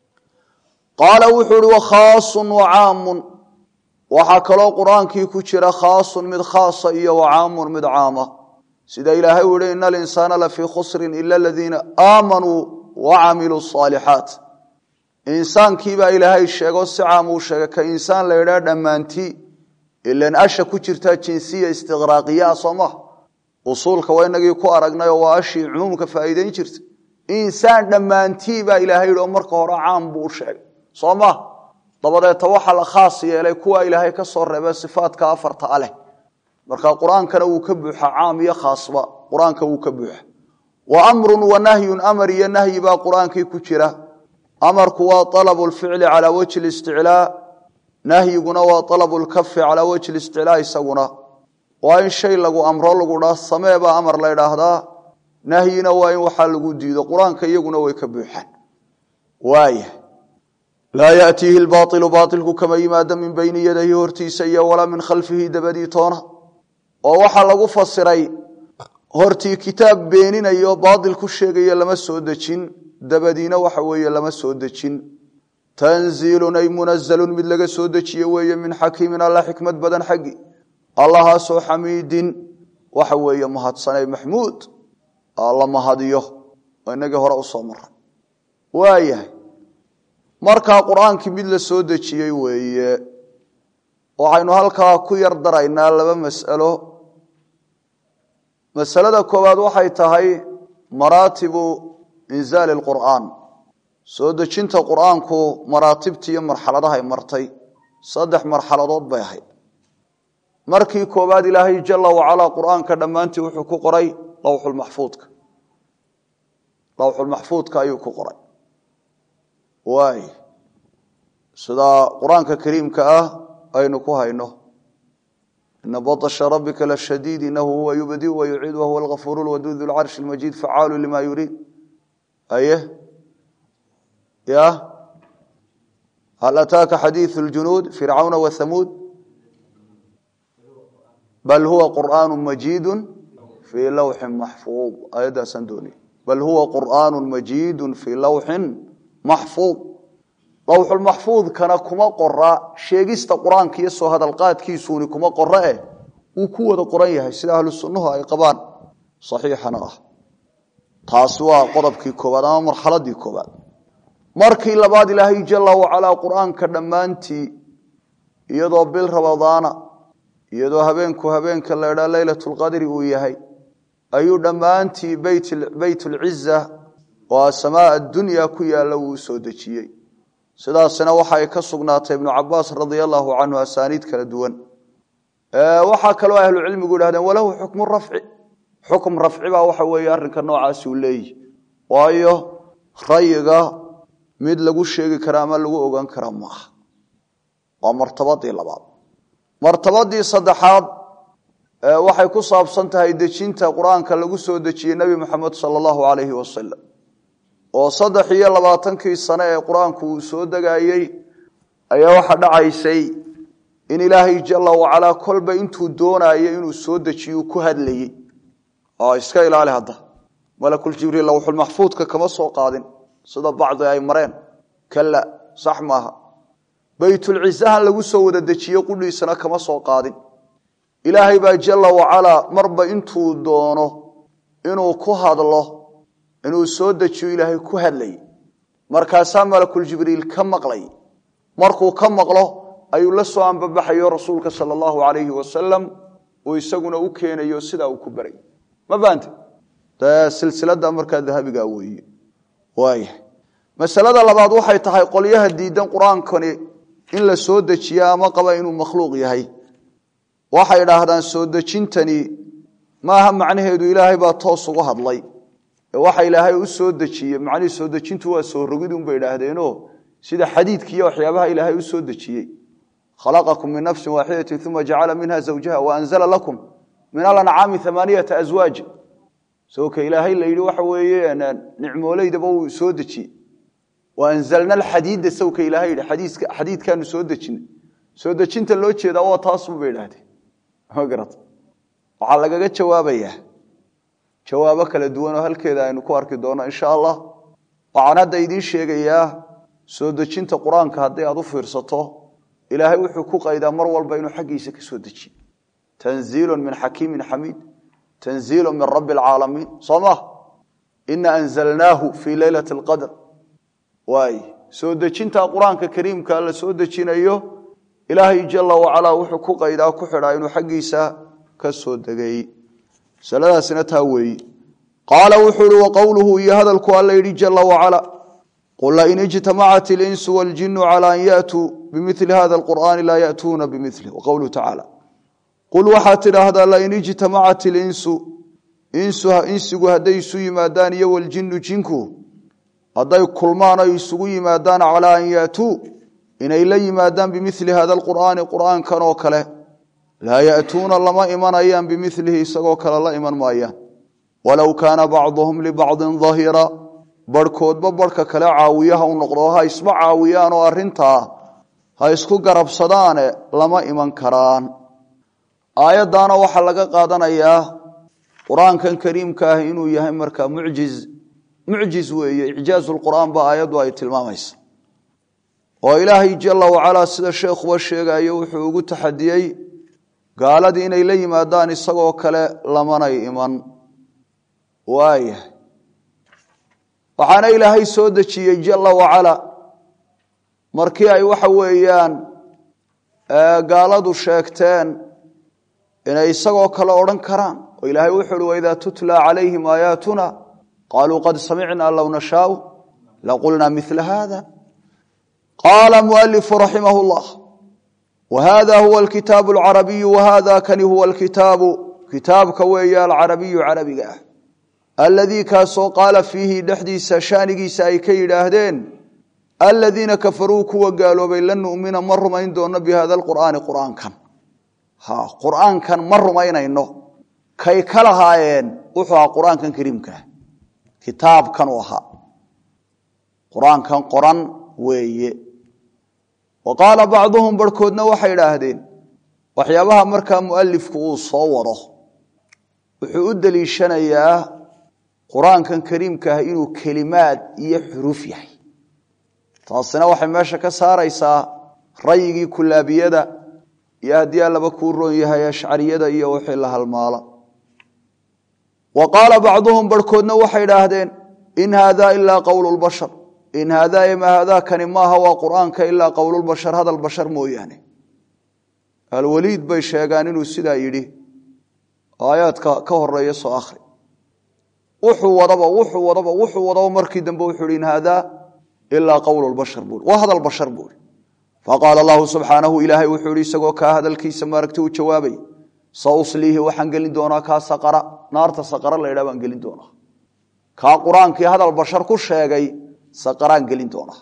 qaala wuxuu uhi wakhaasun wacaamun waxaa kaloo qur-aankii ku jira khaasun mid khaasa iyo wacaamun mid caama sida ilaahay u yihi ina alinsaana lafii khusrin ila aladiina aamanuu wacamiluu saalixaat insaankiibaa ilaahay sheego si caam uu sheegay ka insaan la yidhaha dhammaantii ilan asha ku jirta jinsiya istiqraaqiyaa soo maha usuulka waa inagii ku aragnay oo waa ashii cumuumka faa'iideyn jirta insaan dhammaantii baa ilaahay yidhi oo marka hore caam buu u sheegay soo maha dabadeeta waxaa la khaas yeelay kuwa ilaahay ka soo reebay sifaadka afarta a leh marka qur-aankana wuu ka buuxa caam iyo khaasba qur-aanka wuu ka buuxa wa amrun wa nahyun amar iyo nahyi baa qur-aankii ku jira amarku waa alabu lficli calaa wajhi listiclaa nahyiguna waa alabu lkafi calaa wajhi listiclaa isaguna waa in shay lagu amro lagu dhaa samee baa amar la ydhaahdaa nahyina waa in waxaa lagu diido qur-aanka iyaguna way ka buuxaan waaya laa yatiihi lbaailu baailku kama yimaado min bayni yadayhi hortiisa iyo walaa min khalfihi dabadii toona oo waxaa lagu fasiray hortii kitaab beeninayo baail ku sheegayo lama soo dejin dabadiina waxa weeye lama soo dejin tanziilun ay munazalun mid laga soo dejiye weeye min xakiimin alla xikmad badan xaggi allahaasoo xamiidin waxa weeye mahadsanay maxmuud la mahadiyo oo inagii hore usoo maray waayahay markaa qur-aankii mid la soo dejiyey weeye waxaynu halkaa ku yar daraynaa laba mas'alo masalada koowaad waxay tahay maraatibu inzaali lqur'aan soo dejinta qur'aanku maraatibtii iyo marxaladahay martay saddex marxaladood bay ahayd markii koowaad ilaahay jala wacalaa qur'aanka dhammaantii wuxuu ku qoray lawxulmaxfuudka lawxulmaxfuudka ayuu ku qoray waay sidaa qur-aanka kariimka ah aynu ku hayno ina baطsha rabika lashadiid inahu huwa yubdi wayuciid wahuwa algafuur lwaduud lcarshi lmajiid facaalu lima yuriid aye ya hal ataaka xadiiث اljunuud fircawna whamuud bal huwa qur'aan majiid fii lawxin maxfuud ayaddaasaan doonay bal huwa qur'aan majiid fii lawxin maxfuud lawxulmaxfuudkana kuma qora sheegista qur-aanka iyo soo hadalqaadkiisuuni kuma qoro eh wuu ku wada qoran yahay sida ahlu sunnuhu ay qabaan saxiixana ah taasi waa qodobkii koowaad ama marxaladii koowaad markii labaad ilaahay jala wacalaa qur-aanka dhammaantii iyadoo bil ramadaana iyadoo habeenku habeenka la idhaa leylat lqadri uu yahay ayuu dhammaantii beyt lciza oo samaa addunya ku yaalla wuu soo dejiyey sidaasina waxay ka sugnaatay ibnu cabaas radia allahu canhu asaaniid kala duwan waxaa kaloo ahlucilmigu idhahdeen walahu xukmu rafci xukm rafci baa waxa weeye arrinka noocaasi uu leeyihi waayo rayiga mid lagu sheegi kara ama lagu ogaan kara maaha waa martabadii labaad martabadii saddexaad waxay ku saabsan tahay dejinta qur-aanka lagu soo dejiyey nebi moxamed sala allahu calayhi wasalam oo saddex iyo labaatankii sane ee qur-aanku uu soo degayey ayaa waxa dhacaysay in ilaahay jala wacalaa kolba intuu doonayo inuu soo dejiyo ku hadlayey oo iska ilaali hadda malakuljibriil lawxulmaxfuudka kama soo qaadin sida bacdi ay mareen kala sax maaha baytulcisahan lagu soo wada dejiye qudhiisana kama soo qaadin ilaahay baa jala wacalaa marba intuu doono inuu ku hadlo inuu soo dejiyo ilaahay ku hadlayay markaasaa malakuljibriil ka maqlay markuu ka maqlo ayuu la soo ambabaxayo rasuulka sala allahu calayhi wasalam uu isaguna u keenayo sidaa uu ku baray ma faante dee silsilada markaa dahabiga weeye waaya masalada labaad waxay tahay qolyaha diidan qur-aankani in la soo dejiya ama qaba inuu makhluuq yahay waxay idhaahdaan soo dejintani maaha macnaheedu ilaahay baa toos ugu hadlay waxa ilaahay u soo dejiyey macnihii soo dejintu waa soo rogid unbay idhaahdeenoo sida xadiidkiiyo waxyaabaha ilaahay u soo dejiyey khalaqakum min nafsin waaxidatin uma jacala minha zawjaha waanzala lakum min alancaami amaaniyata aswaaj soka ilaahay la yidhi waxa weeye nicmooleydaba uu soo dejiyey waanzalna alxadiida sawka ilahay yidhi xadiiska xadiidkaanu soo dejinay soo dejinta loo jeedaa waa taasunbay idhahdeen ma garata waxaa lagaga jawaabayaa jawaabo kala duwan oo halkeeda aynu ku arki doono insha allah waxaan hadda idiin sheegayaa soo dejinta qur-aanka haddii aad u fiirsato ilaahay wuxuu ku qaydaa mar walba inuu xaggiisa ka soo dejiyo tanziilu min xakiimin xamiid tanziilu min rabbi alcaalamiin soo ma ina anzalnaahu fii leylati alqadr waay soo dejinta qur-aanka kariimka la soo dejinayo ilaahay jala wacalaa wuxuu ku qaydaa ku xidhaa inuu xaggiisa ka soo degay masaladaasina taa weeyi qaala wuxuu ihi waqowluhu iyo hadalku alla yidhi jala wacala qul lain ijtamacat ilinsu waljinu cala an yatuu bimili hada alqur'aani laa yatuuna bimilih waqowluhu tacaala qul waxaad tidhaahdaa lain ijtamacat ilinsu insigu hadday isu yimaadaan iyo waljinu jinku hadday kulmaan o isugu yimaadaan calaa an yatuu inay la yimaadaan bimili hada alqur'aani qur'aankan oo kale laa yatuuna lama imanayaan bimilihi isagoo kale la iman maayaan walow kaana bacduhum libacdin dahira barhkoodba barhka kale caawiyaha u noqdo ha isma caawiyaan oo arintaa ha isku garabsadaane lama iman karaan aayaddaana waxaa laga qaadanayaa qur-aankan kariimka ah inuu yahay markaa mucjiz mucjiz weeye icjaazu lqur'aan ba aayaddu ay tilmaamaysa oo ilaahay jala wacalaa sida sheekhuba sheegayo wuxuu ugu taxadiyey gaaladii inay la yimaadaan isagoo kale lamanay iman waayahay waxaana ilaahay soo dejiyey jala wacala markii ay waxa weeyaan gaaladu sheegteen inay isagoo kale odhan karaan oo ilaahay wuxu uhi waidaa tutla calayhim aayaatuna qaaluu qad samicna low nashaau laqulna mila hada qaala mualifu raximah llah whada huwa alkitaabu alcarabiyu wahada kani huwa alkitaabu kitaabka weeye alcarabiyu carabiga ah aladii kaasoo qaala fiihi dhexdiisa shaanigiisa ay ka yidhaahdeen aladiina kafaruu kuwa gaaloobay lan numina ma rumayn doono bihada lqur'aani qur'aankan qur'aankan ma rumaynayno kay ka lahaayeen wuxuu ahaa qur'aankan kariimkaah kitaabkan u ahaa qur-aankan qoran weeye wa qaala bacduhum barhkoodna waxay idhaahdeen waxyaabaha markaa mualifku uu soo wado wuxuu u deliishanayaa qur-aankan kariimka ah inuu kelimaad iyo xuruuf yahay taasina waxay meesha ka saaraysaa rayigii kulaabiyada iyo haddii allaba kuu roon yahay ashcariyada iyo wixii la halmaala wa qaala bacduhum barhkoodna waxay idhaahdeen in haada ilaa qowlu lbashar in haadaa ima haadaakani maaha waa qur'aanka ilaa qowlulbashar hadal bashar mooyaane alwaliid bay sheegaan inuu sidaa yidhi aayaadka ka horeeya soo akhri wuxuu wadaba wuxuu wadaba wuxuu wadaba markii dambe wuxuu hi in haadaa ilaa qowlulbashar bui waa hadal bashar buui faqaala allahu subxaanahu ilaahay wuxuu ihi isagoo kaa hadalkiisa maaragta u jawaabay sa usliihi waxaan gelin doonaa kaa saqara naarta saqara la ydhaa baan gelin doonaa kaa qur-aankii hadal bashar ku sheegay saqaraan gelin doonaa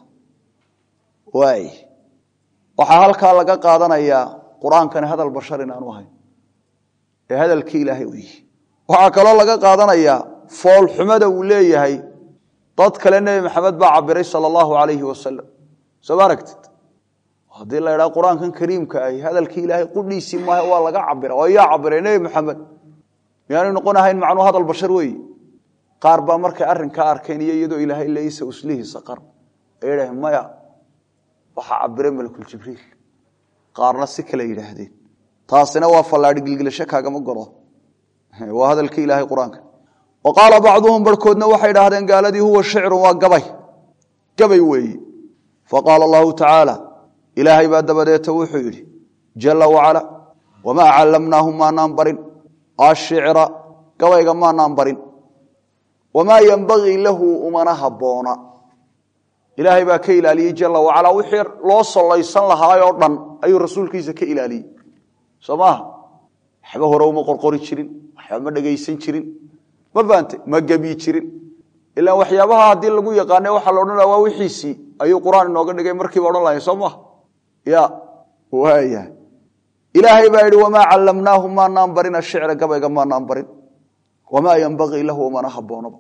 waay waxaa halkaa laga qaadanayaa qur-aankani hadal bashar inaanu ahayn ee hadalkii ilaahay u yihi waxaa kaloo laga qaadanayaa foolxumada uu leeyahay dad kale nebi maxamed baa cabiray sala allahu alayhi wasalam soo ma aragtid haddii la idhaha qur-aankan kariimka ahi hadalkii ilaahay qudhiisii maaha waa laga cabira oo yaa cabiray nebi maxamed miyaanu noqon ahayn macnuu hadal bashar weeye qaar baa markay arrinkaa arkeen iyo iyadoo ilaahay leeysa uslihi saqar ay yidhaaheen maya waxaa cabiray malakuljibriil qaarna si kale yidhaahdeen taasina waa fallaadhi gilgilasho kaagama godo waa hadalkii ilaahay qur-aanka wa qaala bacduhum barhkoodna waxay idhaahdeen gaaladii huwa shicrun waa gabay gabay weeye faqaala allahu tacaala ilaahay baa dabadeeta wuxuu yidhi jala wacala wamaa callamnaahu maanaan barin ashicra gabayga maanaan barin wamaa yenbagii lahu umana habboona ilaahay baa ka ilaaliyey jala wacala wixii loo sollaysan lahaayoo dhan ayuu rasuulkiisa ka ilaaliyey soo maaha waxba hore uma qorqori jirin waxba ma dhegaysan jirin ma faante ma gebi jirin ilaa waxyaabaha haddii lagu yaqaana waxaa la odhan laha waa wixiisii ayuu qur-aan inooga dhigay markiiba odhan lahay soo maha ya waaya ilaahay baa yidhi wamaa callamnaahu maanaan barin ashicra gabayga maanaan barin wamaa yenbagii lahu umana habboonaba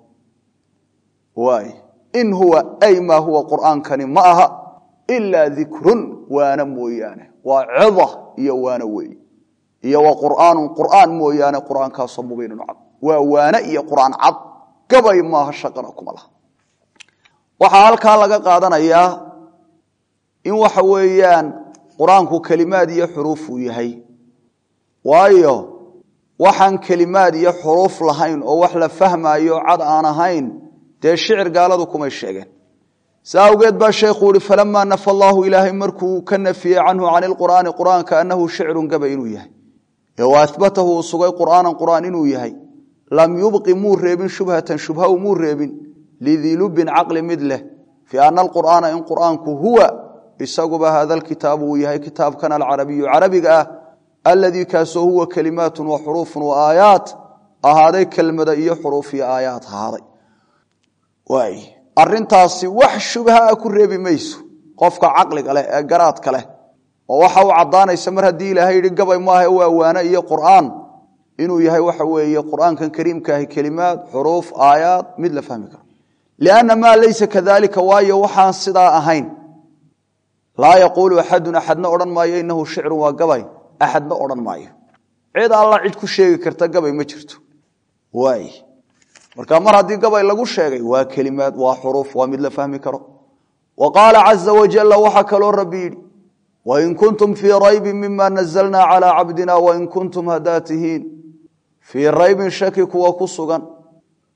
waay in huwa ay maa huwa qur'aankani ma aha ilaa dikrun waana mooyaane waa cida iyo waana weeye iyo wa qur'aanun qur'aan mooyaane qur'aankaasoo mubiinun cad waa waane iyo qur'aan cad gabay maaha shaqana kuma laha waxaa halkaa laga qaadanayaa in waxa weeyaan qur-aanku kelimaad iyo xuruuf uu yahay waayo waxaan kelimaad iyo xuruuf lahayn oo wax la fahmaayo cad aan ahayn dee shicir gaaladu kumay sheegeen saa awgeed baa sheekhu uhi falamaa nafa allaahu ilaahay markuu ka nafiyey canhu can ilqur'aani qur'aanka annahu shicrun gabay inuu yahay ee wa ahbatahu uu sugay qur'aanan qur'aan inuu yahay lam yubqi muu reebin shubhatan shubha muu reebin lidilubin caqli mid leh fii ana alqur'aana in qur'aanku huwa isaguba hada alkitaabu uu yahay kitaabkan alcarabiyu carabiga ah aladii kaasoo huwa kelimaatun wa xuruufun wa aayaat ahaaday kelmada iyo xuruuf iyo aayaat ahaaday waay arintaasi wax shubhaa ku reebi mayso qofka caqliga leh ee garaadka leh oo waxa u caddaanaysa mar haddii ilaahay yidhi gabay maaha waa waane iyo qur'aan inuu yahay waxa weeye qur'aankan kariimkaahi kelimaad xuruuf aayaad mid la fahmi karo lianna maa laysa kadalika waayo waxaan sidaa ahayn laa yaquulu axadun axadna odhan maayo inahu shicrun waa gabay axadna odhan maayo cid alla cid ku sheegi karta gabay ma jirto waay marka mar haddii gabay lagu sheegay waa kelimaad waa xuruuf waa mid la fahmi karo wa qaala caza wajalla waxaa kaloo rabbi yidhi wain kuntum fii raybin mima nazalna calaa cabdina wain kuntum haddaa tihiin fii raybin shaki kuwa ku sugan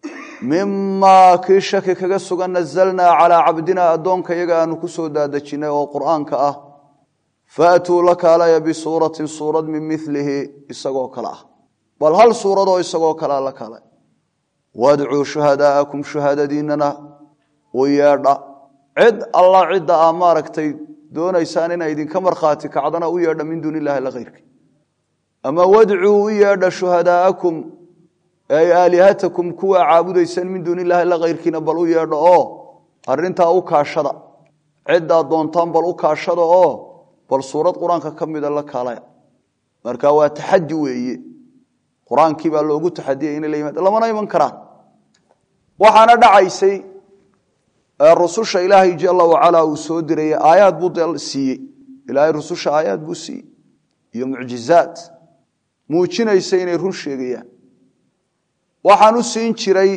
mimaa kii shaki kaga sugan nazalnaa calaa cabdinaa addoonka iyaga aanu ku soo daadejinay oo qur'aanka ah faatuu la kaalaya bisuuratin suurad min milihi isagoo kale ah bal hal suuradoo isagoo kalea la kaalay wadcuu shuhadaa'akum shuhaadadiinana u yeedha cid alla cidda aa maaragtay doonaysaan inay idinka markhaati kacdana u yeedha min duuni illahi la kayrki ama wadcuu u yeedha shuhadaa'akum ay aalihatakum kuwa caabudaysaan min duuni illahi la kayrkiina bal u yeedha oo arintaa u kaashada ciddaad doontaan bal u kaashada oo bal suurad qur-aanka ka mida la kaalaya marka waa taxadi weeye qur-aankii baa loogu taxadiyay inay la yimaada lamana iman karaan waxaana dhacaysay rususha ilaahay jala wacalaa uu soo dirayay aayaad buu de siiyey ilaahay rususha aayaad buu siiyey iyo mucjizaad muujinaysa inay run sheegayaan waxaan u siin jiray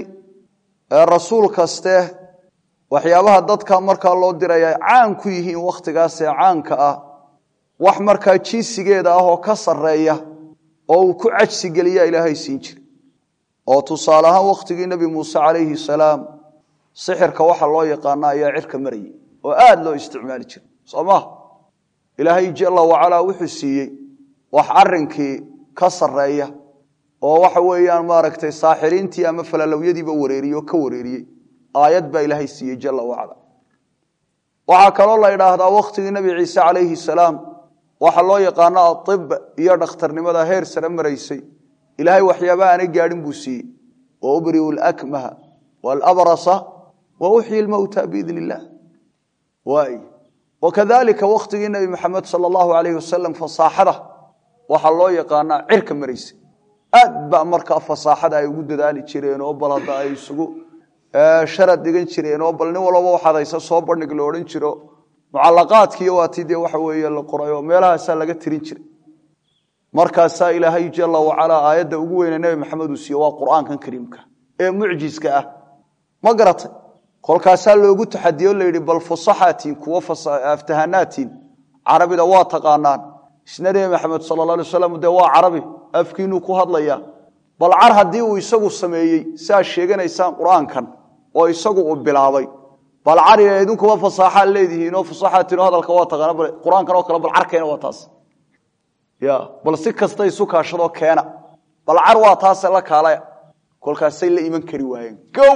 rasuul kaste waxyaabaha dadka markaa loo diraya caan ku yihiin wakhtigaasee caanka ah wax markaa jinsigeeda ah oo ka sareeya oo uu ku cajsi geliya ilaahay siin jiray oo tusaale ahaan wakhtigii nebi muuse calayhi salaam sixirka waxa loo yaqaana ayaa cirka marayay oo aada loo isticmaali jiray soo maha ilaahay jala wacalaa wuxuu siiyey wax arinkii ka sareeya oo waxa weeyaan maaragtay saaxiriintii ama falalowyadiiba wareeriyey oo ka wareeriyey aayad baa ilaahay siiyey jala wacala waxaa kaloo la idhaahdaa wakhtigii nebi ciise calayhi salaam waxa loo yaqaano aib iyo dhakhtarnimada heer sare maraysay ilaahay waxyaabaha aanay gaadhin buu siiyey wa ubriu lakmaha walabrasa wa uxyi lmowta biidn illah waay wakadalika wakhtigii nebi maxamed sala allahu alayh wasalam fasaaxada waxaa loo yaqaanaa cirka maraysay aad ba markaa fasaaxada ay ugu dadaali jireen oo bal hadda ay isugu sharad dhigan jireen oo bal nin walaba waxaad haysa soo bandhig la odhan jiro mucalaqaadkiiyo waatii dee waxa weeye la qoray oo meelahaasaa laga tirin jiray markaasaa ilaahay jala wacalaa aayadda ugu weyne nebi maxamed uu siiye waa qur'aankan kariimka ee mucjiska ah ma garatay kolkaasaa loogu taxadiyo layidhi bal fusaxaatiin kuwo aftahanatiin carabida waa taqaanaan isna nebi maxamed sala la alay waslam dee waa carabi afkiinuu ku hadlaya bal car haddii uu isagu sameeyey siaad sheeganaysaan qur-aankan oo isagu uu bilaabay bal cariga idinkuba fasaaxaad leedihiinoo fasaxaatiin oo hadalka waa taqaana bal qur-aankan oo kale bal carkeena waa taas ya bal si kasta isu kaashadoo keena bal car waa taase la kaalaya kolkaasay la iman kari waayeen gow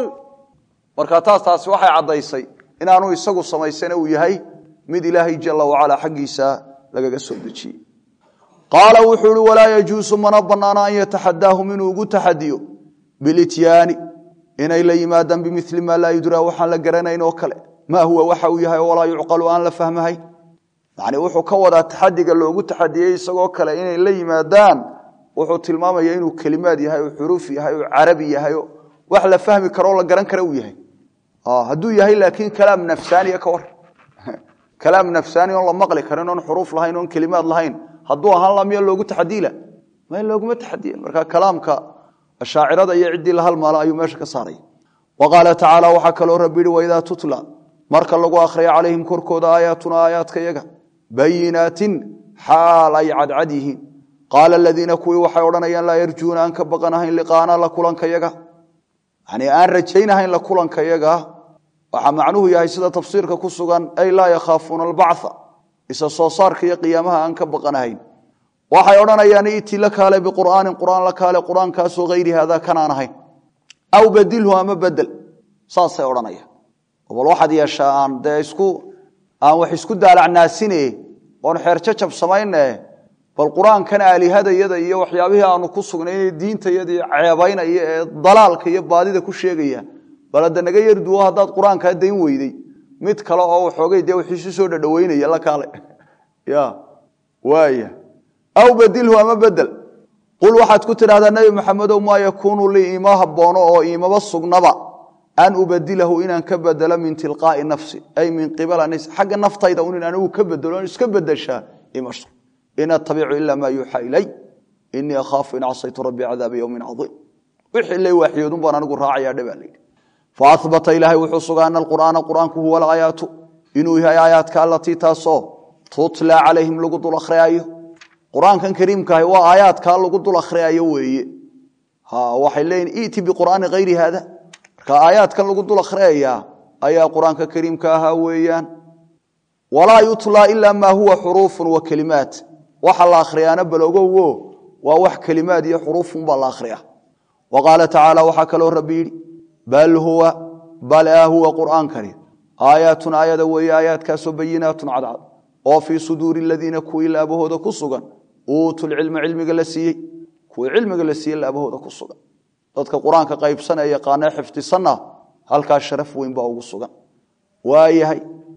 marka taas taasi waxay caddaysay inaanu isagu samaysana uu yahay mid ilaahay jala wacalaa xaggiisa lagaga soo dejiyey qaala wuxuu ihi walaa yajuusu mana banaana an yataxadaahum inuu ugu taxadiyo bilityaani inay la yimaadaan bimili maa laa yudraa waxaan la garanayn oo kale maa huwa waxa uu yahay walaa yucqalu aan la fahmahayn yani wuxuu ka wadaa taxadiga loogu taxadiyey isagoo kale inay la yimaadaan wuxuu tilmaamaya inuu kelimaad yahay oo xuruuf yahay oo carabi yahay oo wax la fahmi karoo la garan kara uu yahay hadduu yahay laakiin kalaam nafsaaniya ka war kalaam nafsaani oon la maqli karin oon xuruuf lahayn oon kelimaad lahayn hadduu ahaan la miya loogu taxadiila ma looguma taxadiya marka kalaamka ashaacirada iyo ciddii la halmaala ayuu meesha ka saaray wa qaala tacaala waxaa kaloo rabbi yihi waidaa tutla marka lagu akhriya calayhim korkooda aayaatuna aayaadka yaga bayinaatin xaal ay cadcad yihiin qaala aladiina kuwii waxay odhanayaan laa yarjuuna aan ka baqanahayn liqaana la kulanka yaga yani aan rajaynahayn la kulanka yaga waxaa macnuhu yahay sida tafsiirka ku sugan ay laa yakhaafuuna albactha isa soo saarka iyo qiyaamaha aan ka baqanahayn waxay odhanayaan iti la kaale biqur'aanin qur'aan la kaale qur'aankaasoo hayri haada kanaan ahayn aw badilhu ama bedel saasay odhanayaan bal waxaad yeeshaa aan dee isku aan wax isku daalacnaasine oon xeerjajab samayne bal qur-aankan aalihadayada iyo waxyaabihii aanu ku sugnay diintayadii ceebaynaya ee dalaalka iyo baadida ku sheegaya bal hadda naga yarduwo haddaad qur-aankaa dayn weyday mid kale oo waxoogay dee wixiisu soo dhadhaweynaya la kaale ya waaya aw badilhu ama bedel qul waxaad ku tidhahdaa nebi maxamedow maa yakuunu lii iima haboono oo iimaba sugnaba an ubadilahu inaan ka bedelo min tilqaai nafsi ay min qibala xagga naftayda un in anigu ka bedelo on iska bedeshaa ima in atabicu ila maa yuuxaa ilay inii akhaafu in casaytu rabbii cadaaba yowmin caiim wixii la waaxiyoodun baan anigu raacayaa dhebaa layidhi faabata ilaahay wuxuu sugaa ana alqur'aana qur'aanku huwa alaayaatu inuu yahay aayaadka alatii taasoo tutla calayhim lagu dul akhriyaayo qur-aankan kariimkaahi waa aayaadkaa lagu dul akhriyaayo weeye waxay leeyihin iti biqur'aani hayri haada marka aayaadkan lagu dul akhriyayaa ayaa qur-aanka kariimka ahaa weeyaan walaa yutlaa ilaa maa huwa xuruufun wa kelimaat waxa la akhriyaana balogowo waa wax kelimaad iyo xuruufunbaa la akhriya wa qaala tacaala waxaa kaloo rabbi yidhi bal huwa bala huwa qur'aankani aayaatun aayada weeye aayaadkaasoo bayinaatun cadcad oo fii suduuri aladiina kuwii laabahooda ku sugan uutuulcilma cilmiga la siiyey kuwii cilmiga la siiyey laabahooda ku sugan dadka qur-aanka qaybsanee yaqaanee xifdisanna halkaas sharaf weyn baa ugu sugan waayahay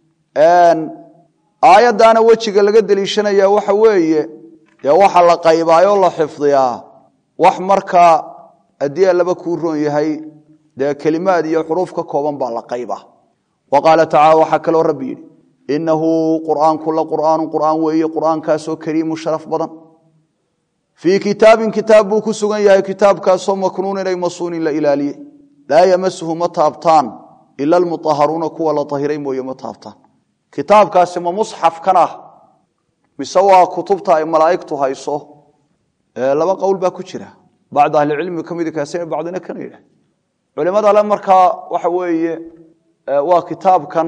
aayaddaana wejiga laga deliishanaya waxa weeye dee waxa la qaybaayoo la xifdiyaa wax markaa haddii allaba kuu roon yahay dee kelimaad iyo xuruuf ka kooban baa la qaybaa wa qaala tacala waxaa kaloo rabbi yidhi inahu qur'aanku la qur'aanu qur'aan weeye qur'aankaasoo kariimu sharaf badan fii kitaabin kitaab buu ku sugan yahay kitaabkaasoo maknuunin ay masuunin la ilaaliyey laa yamasuhu ma taabtaan ila almuaharuuna kuwa la ahiray mooye ma taabtaan kitaabkaasi ma musxafkan ah mise waa kutubta ay malaa'igtu hayso laba qowl baa ku jira bacd ahlicilmi ka midi kaasi bacdina kana yidhah culimada ale markaa waxa weeye waa kitaabkan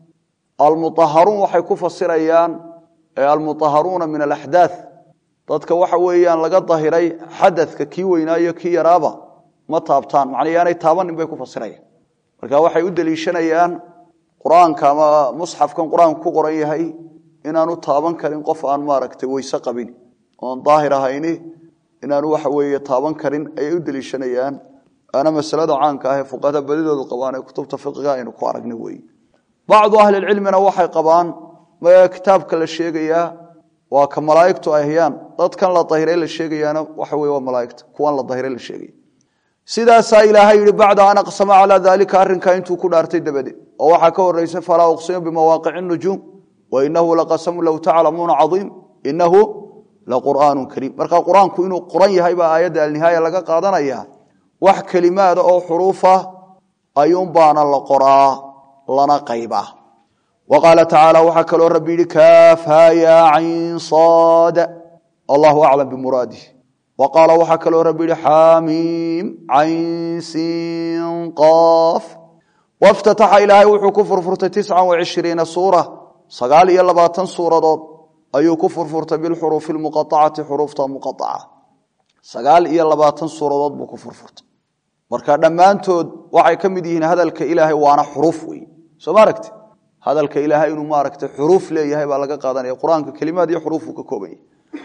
almuaharuun waxay ku fasirayaan almuaharuuna min alaxdaath dadka waxa weeyaan laga dahiray xadadka kii weynaayo kii yaraaba ma taabtaan macnaa yaanay taabanin bay ku fasirayaan marka waxay u deliishanayaan qur-aanka ama musxafkan qur-aanku ku qoran yahay inaanu taaban karin qof aan maaragtay weyse qabin oon daahir ahayni inaanu waxa weeye taaban karin ayay u deliishanayaan ana masalada caanka ah ee fuqahada badidoodu qabaan ee kutubta fiqiga aynu ku aragna weeye bacdu ahlilcilmina waxay qabaan kitaabka la sheegayaa waa ka malaa'igtu ay hayaan dadkan la dahiray la sheegayaana waxa weye waa malaaigta kuwan la dahiray la sheegaya sidaasaa ilaahay yihi bacda an aqsama calaa daalika arrinkaa intuu ku dhaartay dabadeed oo waxaa ka horeysa falaa uqsimu bimawaaqici nujuum wainahu laqasamu low taclamuuna caiim inahu laqur'aanu kariim marka qur-aanku inuu qoran yahay baa aayadda alnihaaya laga qaadanaya wax kelimaada oo xuruufa ayuunbaana la qoraa lana qaybaa wa qaala tacaala waxaa kaloo rabbi yihi kaafhaya cayn saada allahu aclam bimuraadih wa qaala waxaa kaloo rabbi yihi xamiim cayn siin qaaf waftataxa ilaahay wuxuu ku furfurtay tiscan wacishriina suura sagaal iyo labaatan suuradood ayuu ku furfurtay bilxuruufi lmuqaacati xuruufta muqaaca sagaal iyo labaatan suuradood buu ku furfurtay marka dhammaantood waxay ka mid yihiin hadalka ilaahay waana xuruuf wey soo ma aragti hadalka ilaahay inuu maaragtay xuruuf leeyahay baa laga qaadanaya qur-aanka kelimaad iyo xuruufuu ka kooban yahay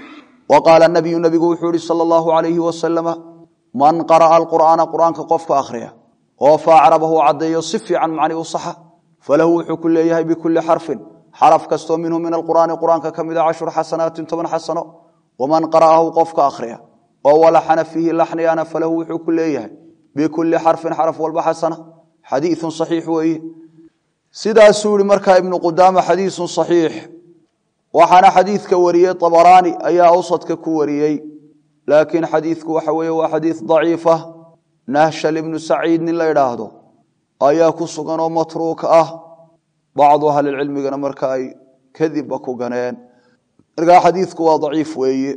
wa qaala nabiyu nabigu wuxuu yihi sala allahu alayhi wasalama man qara'a alqur'aana qur'aanka qofka akhriya oo faacrabahu caddeeyo si fiican macni u saxa falahu wuxuu ku leeyahay bikulli xarfin xaraf kastoo minhu min alqur'aani qur'aanka ka mida cashru xasanaatin toban xasano waman qara'ahu qofka akhriya oo walaxana fiihi laxniyana falahu wuxuu ku leeyahay bikulli xarfin xaraf walba xasana xadiiun saxiix weeye sidaasuu yihi markaa ibnu qudaama xadiisun saxiix waxaana xadiidka wariyey abaraani ayaa awsadka ku wariyey laakiin xadiidku waxa weeye waa xadiid daciifa nahshal ibnu saciid nin la idhaahdo ayaa ku sugan oo matruuk ah bacdu ahlilcilmigana marka ay kadibba ku ganeen markaa xadiidku waa daciif weeye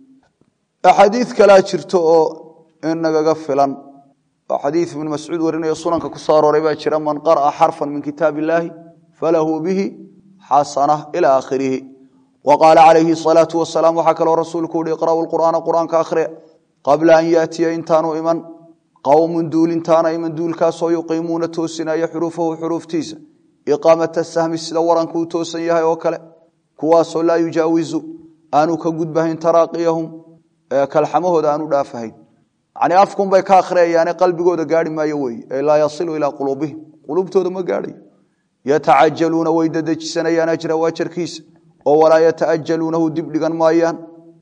axaadiid kalaa jirto oo in nagaga filan oo xadiid ibnu mascuud warinayo sunanka ku soo arooray baa jira man qara'a xarfan min kitaab illaahi falahu bihi xasana ila aakhirihi wa qaala calayhi asalaatu wasalaam waxaa kaloo rasuulku uhi iqra'u lqur'aana qur'aanka akhriya qabla an yaatiya intaanu iman qowmun duul intaana iman duulkaasoo yuqiimuuna toosinaya xuruufahu xuruuftiisa iqaamata sahmi sida waranku u toosan yahay oo kale kuwaasoo laa yujaawizu aanu ka gudbahayn taraaqiyahum kalxamahooda aanu dhaafahayn yani afkunbay ka akhriyayaane qalbigooda gaari maayo weye ee laa yasilu ilaa quluubihim quluubtooda ma gaadhayo yatacajaluuna way dadejisanayaan ajrahu ajarkiisa oo walaa yataajaluunahu dib dhigan maayaan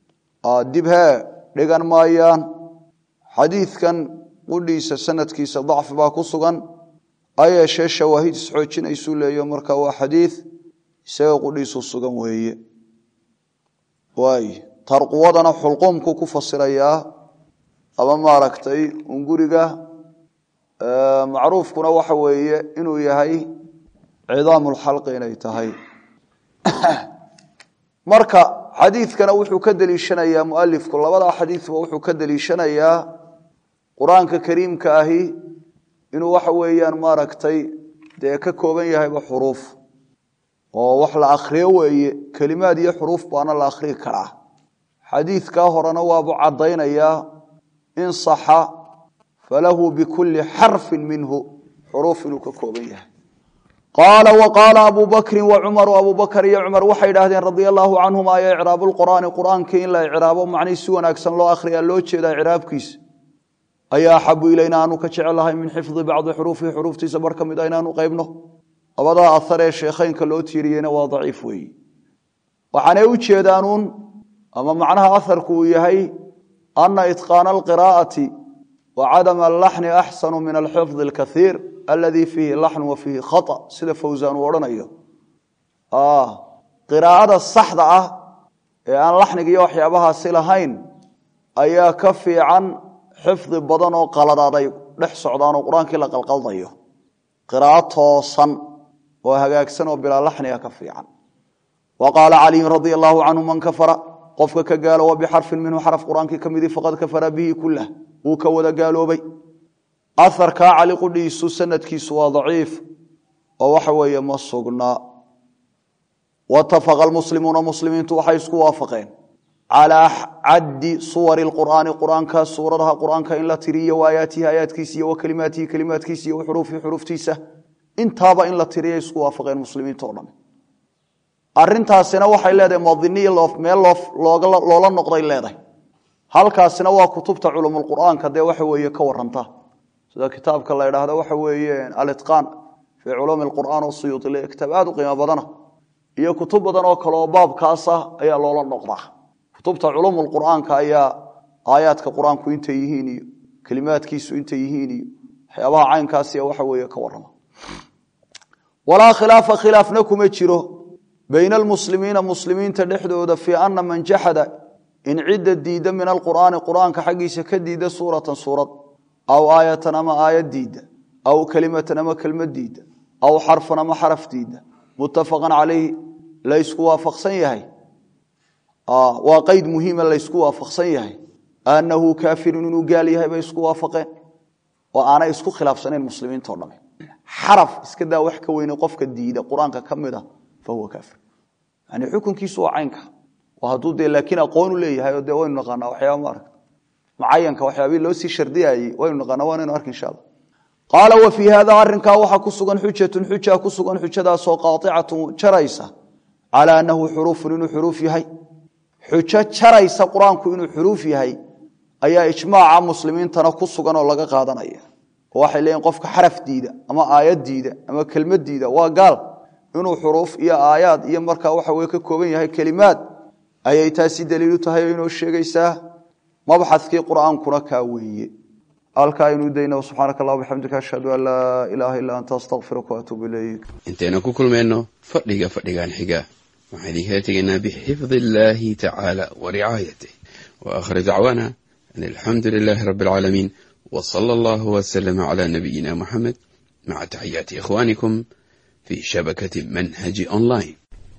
dib hee dhigan maayaan xadiidkan qudhiisa sanadkiisa dacfi baa ku sugan ayeeshee shawaahid isxoojinaysuu leeyo marka waa xadiid isaga qudhiisu sugan weeye waay tarquwadana xulquumku ku fasirayaa ama maaragtay unguriga macruufkuna waxa weeye inuu yahay cidaam lxalqi inay tahay marka xadiidkana wuxuu ka deliishanayaa mualifku labadaa xadiidba wuxuu ka deliishanayaa qur-aanka kariimka ahi inuu waxa weeyaan maaragtay dee ka kooban yahayba xuruuf oo wax la akhriyo weeye kelimaad iyo xuruuf baana la akhriyi karaa xadiidkaa horena waabu caddaynayaa in saxa falahu bikulli xarfin minhu xuruuf inuu ka kooban yahay qaala wa qaala abu bakrin wa cumaru abu bakr iyo cumar waxay idhaahdeen radia allaahu canhuma ya icraabu lqur'aani qur'aankii in la icraabo macnihii si wanaagsan loo akhriyaa loo jeedaa icraabkiisa ayaa axabu ilayna aanu ka jecelahay min xifdi bacdi xuruufihi xuruuftiisa bar ka mid a inaanu qaybno labadaa ahar ee sheekheynka loo tiiriyeyna waa daciif weeye waxaanay u jeedaanuun ama macnaha aharku uu yahay ana itqaana alqiraa'ati wa cadama allaxni axsanu min alxifdi alkaiir aladii fiihi laxnu wa fiihi khata sida fawsaan uu odhanayo qiraa'ada saxda ah ee aan laxniga iyo waxyaabahaasi lahayn ayaa ka fiican xifdi badan oo qaladaad ay dhex socdaan oo qur-aankii la qalqaldayo qiraa'o toosan oo hagaagsan oo bilaa laxniga ka fiican wa qaala caliyun radia allaahu canhu man kafara qofka ka gaalowa bixarfin minhu xaraf qur-aankii ka midii faqad kafara bihi kulah wuu ka wada gaaloobay aharkaa cali qudhiisu sanadkiisu waa daciif oo waxa weeye ma sugnaa watafaqa almuslimuuna muslimiintu waxay isku waafaqeen calaa caddi suwari lqur'aani qur'aanka suuradaha qur'aanka in la tiriyo waayaatihi aayaadkiisa iyo wa kelimaatihi kelimaadkiisa iyo xuruufihi xuruuftiisa intaaba in la tiriya isku waafaqeen muslimiinta o dham arintaasina waxay leedahay madiniy meel loola noqday leedahay halkaasina waa kutubta culumulqur'aanka dee waxa weeye ka waranta sida kitaabka la idhaahdo waxa weeye alitqaan fii culuumi lqur'aan oo suyuuti le kitaab aad u qiimo badana iyo kutub badan oo kale oo baabkaasa ayaa loola noqdaa kutubta culumulqur'aanka ayaa aayaadka qur-aanku intay yihiin iyo kelimaadkiisu intay yihiin iyo waxyaabaha caynkaasiya waxa weeye ka warrama walaa khilaafa khilaafna kuma jiro bayna almuslimiina muslimiinta dhexdooda fii ana man jaxada in cidda diidda min alqur'aani qur'aanka xaggiisa ka diidda suuratan suurad aw aayatan ama aayad diidda aw kelimatan ama kelmad diidda aw xarfan ama xaraf diidda muttafaqan calayhi laysku waafaqsan yahay waa qeyd muhiima laysku waafaqsan yahay annahu kaafirun inuu gaal yahay bay isku waafaqeen oo aanay isku khilaafsanayn muslimiintao dhame xaraf iska daa wax ka weyne qofka diida qur-aanka ka mid a fa huwa kaafir yani xukunkiisu waa caynka hadduu dee laakiin aqoonu leeyahay oo dee waynu naqaanaa waxyaaba maaragta mucayanka waxyaabii loo sii shardiyayey waynu naqaanaa waanaynu arki insha allah qaala wa fii hada arrinkaa waxaa ku sugan xujatun xuja ku sugan xujadaasoo qaaicatun jaraysa calaa annahu xuruufun inuu xuruuf yahay xujo jaraysa qur-aanku inuu xuruuf yahay ayaa ijmaaca muslimiintana ku sugan oo laga qaadanaya oo waxay leeyihin qofka xaraf diida ama aayad diida ama kelmad diida waa gaal inuu xuruuf iyo aayaad iyo markaa waxa weye ka kooban yahay kelimaad ayay taasi daliilu tahay oo inoo sheegaysaa mabxadkii qur'aankuna kaa weeye halkaa aynu dayna subxaanaka allah bixamdika ashhadu an laa ilaaha illaa anta astaqfiruka waatuubu ilayk intaynu ku kulmayno fadhiga fadhigan xiga waxaan idinkala tegaynaa bixifdi illaahi tacaala wa ricaayatih wa aakhir dacwaana an alxamdu lilaahi rabbi alcaalamiin wa sala allahu wasalama calaa nabiyina muxamed maca taxiyaati ikhwaanikum fii shabakati manhaji online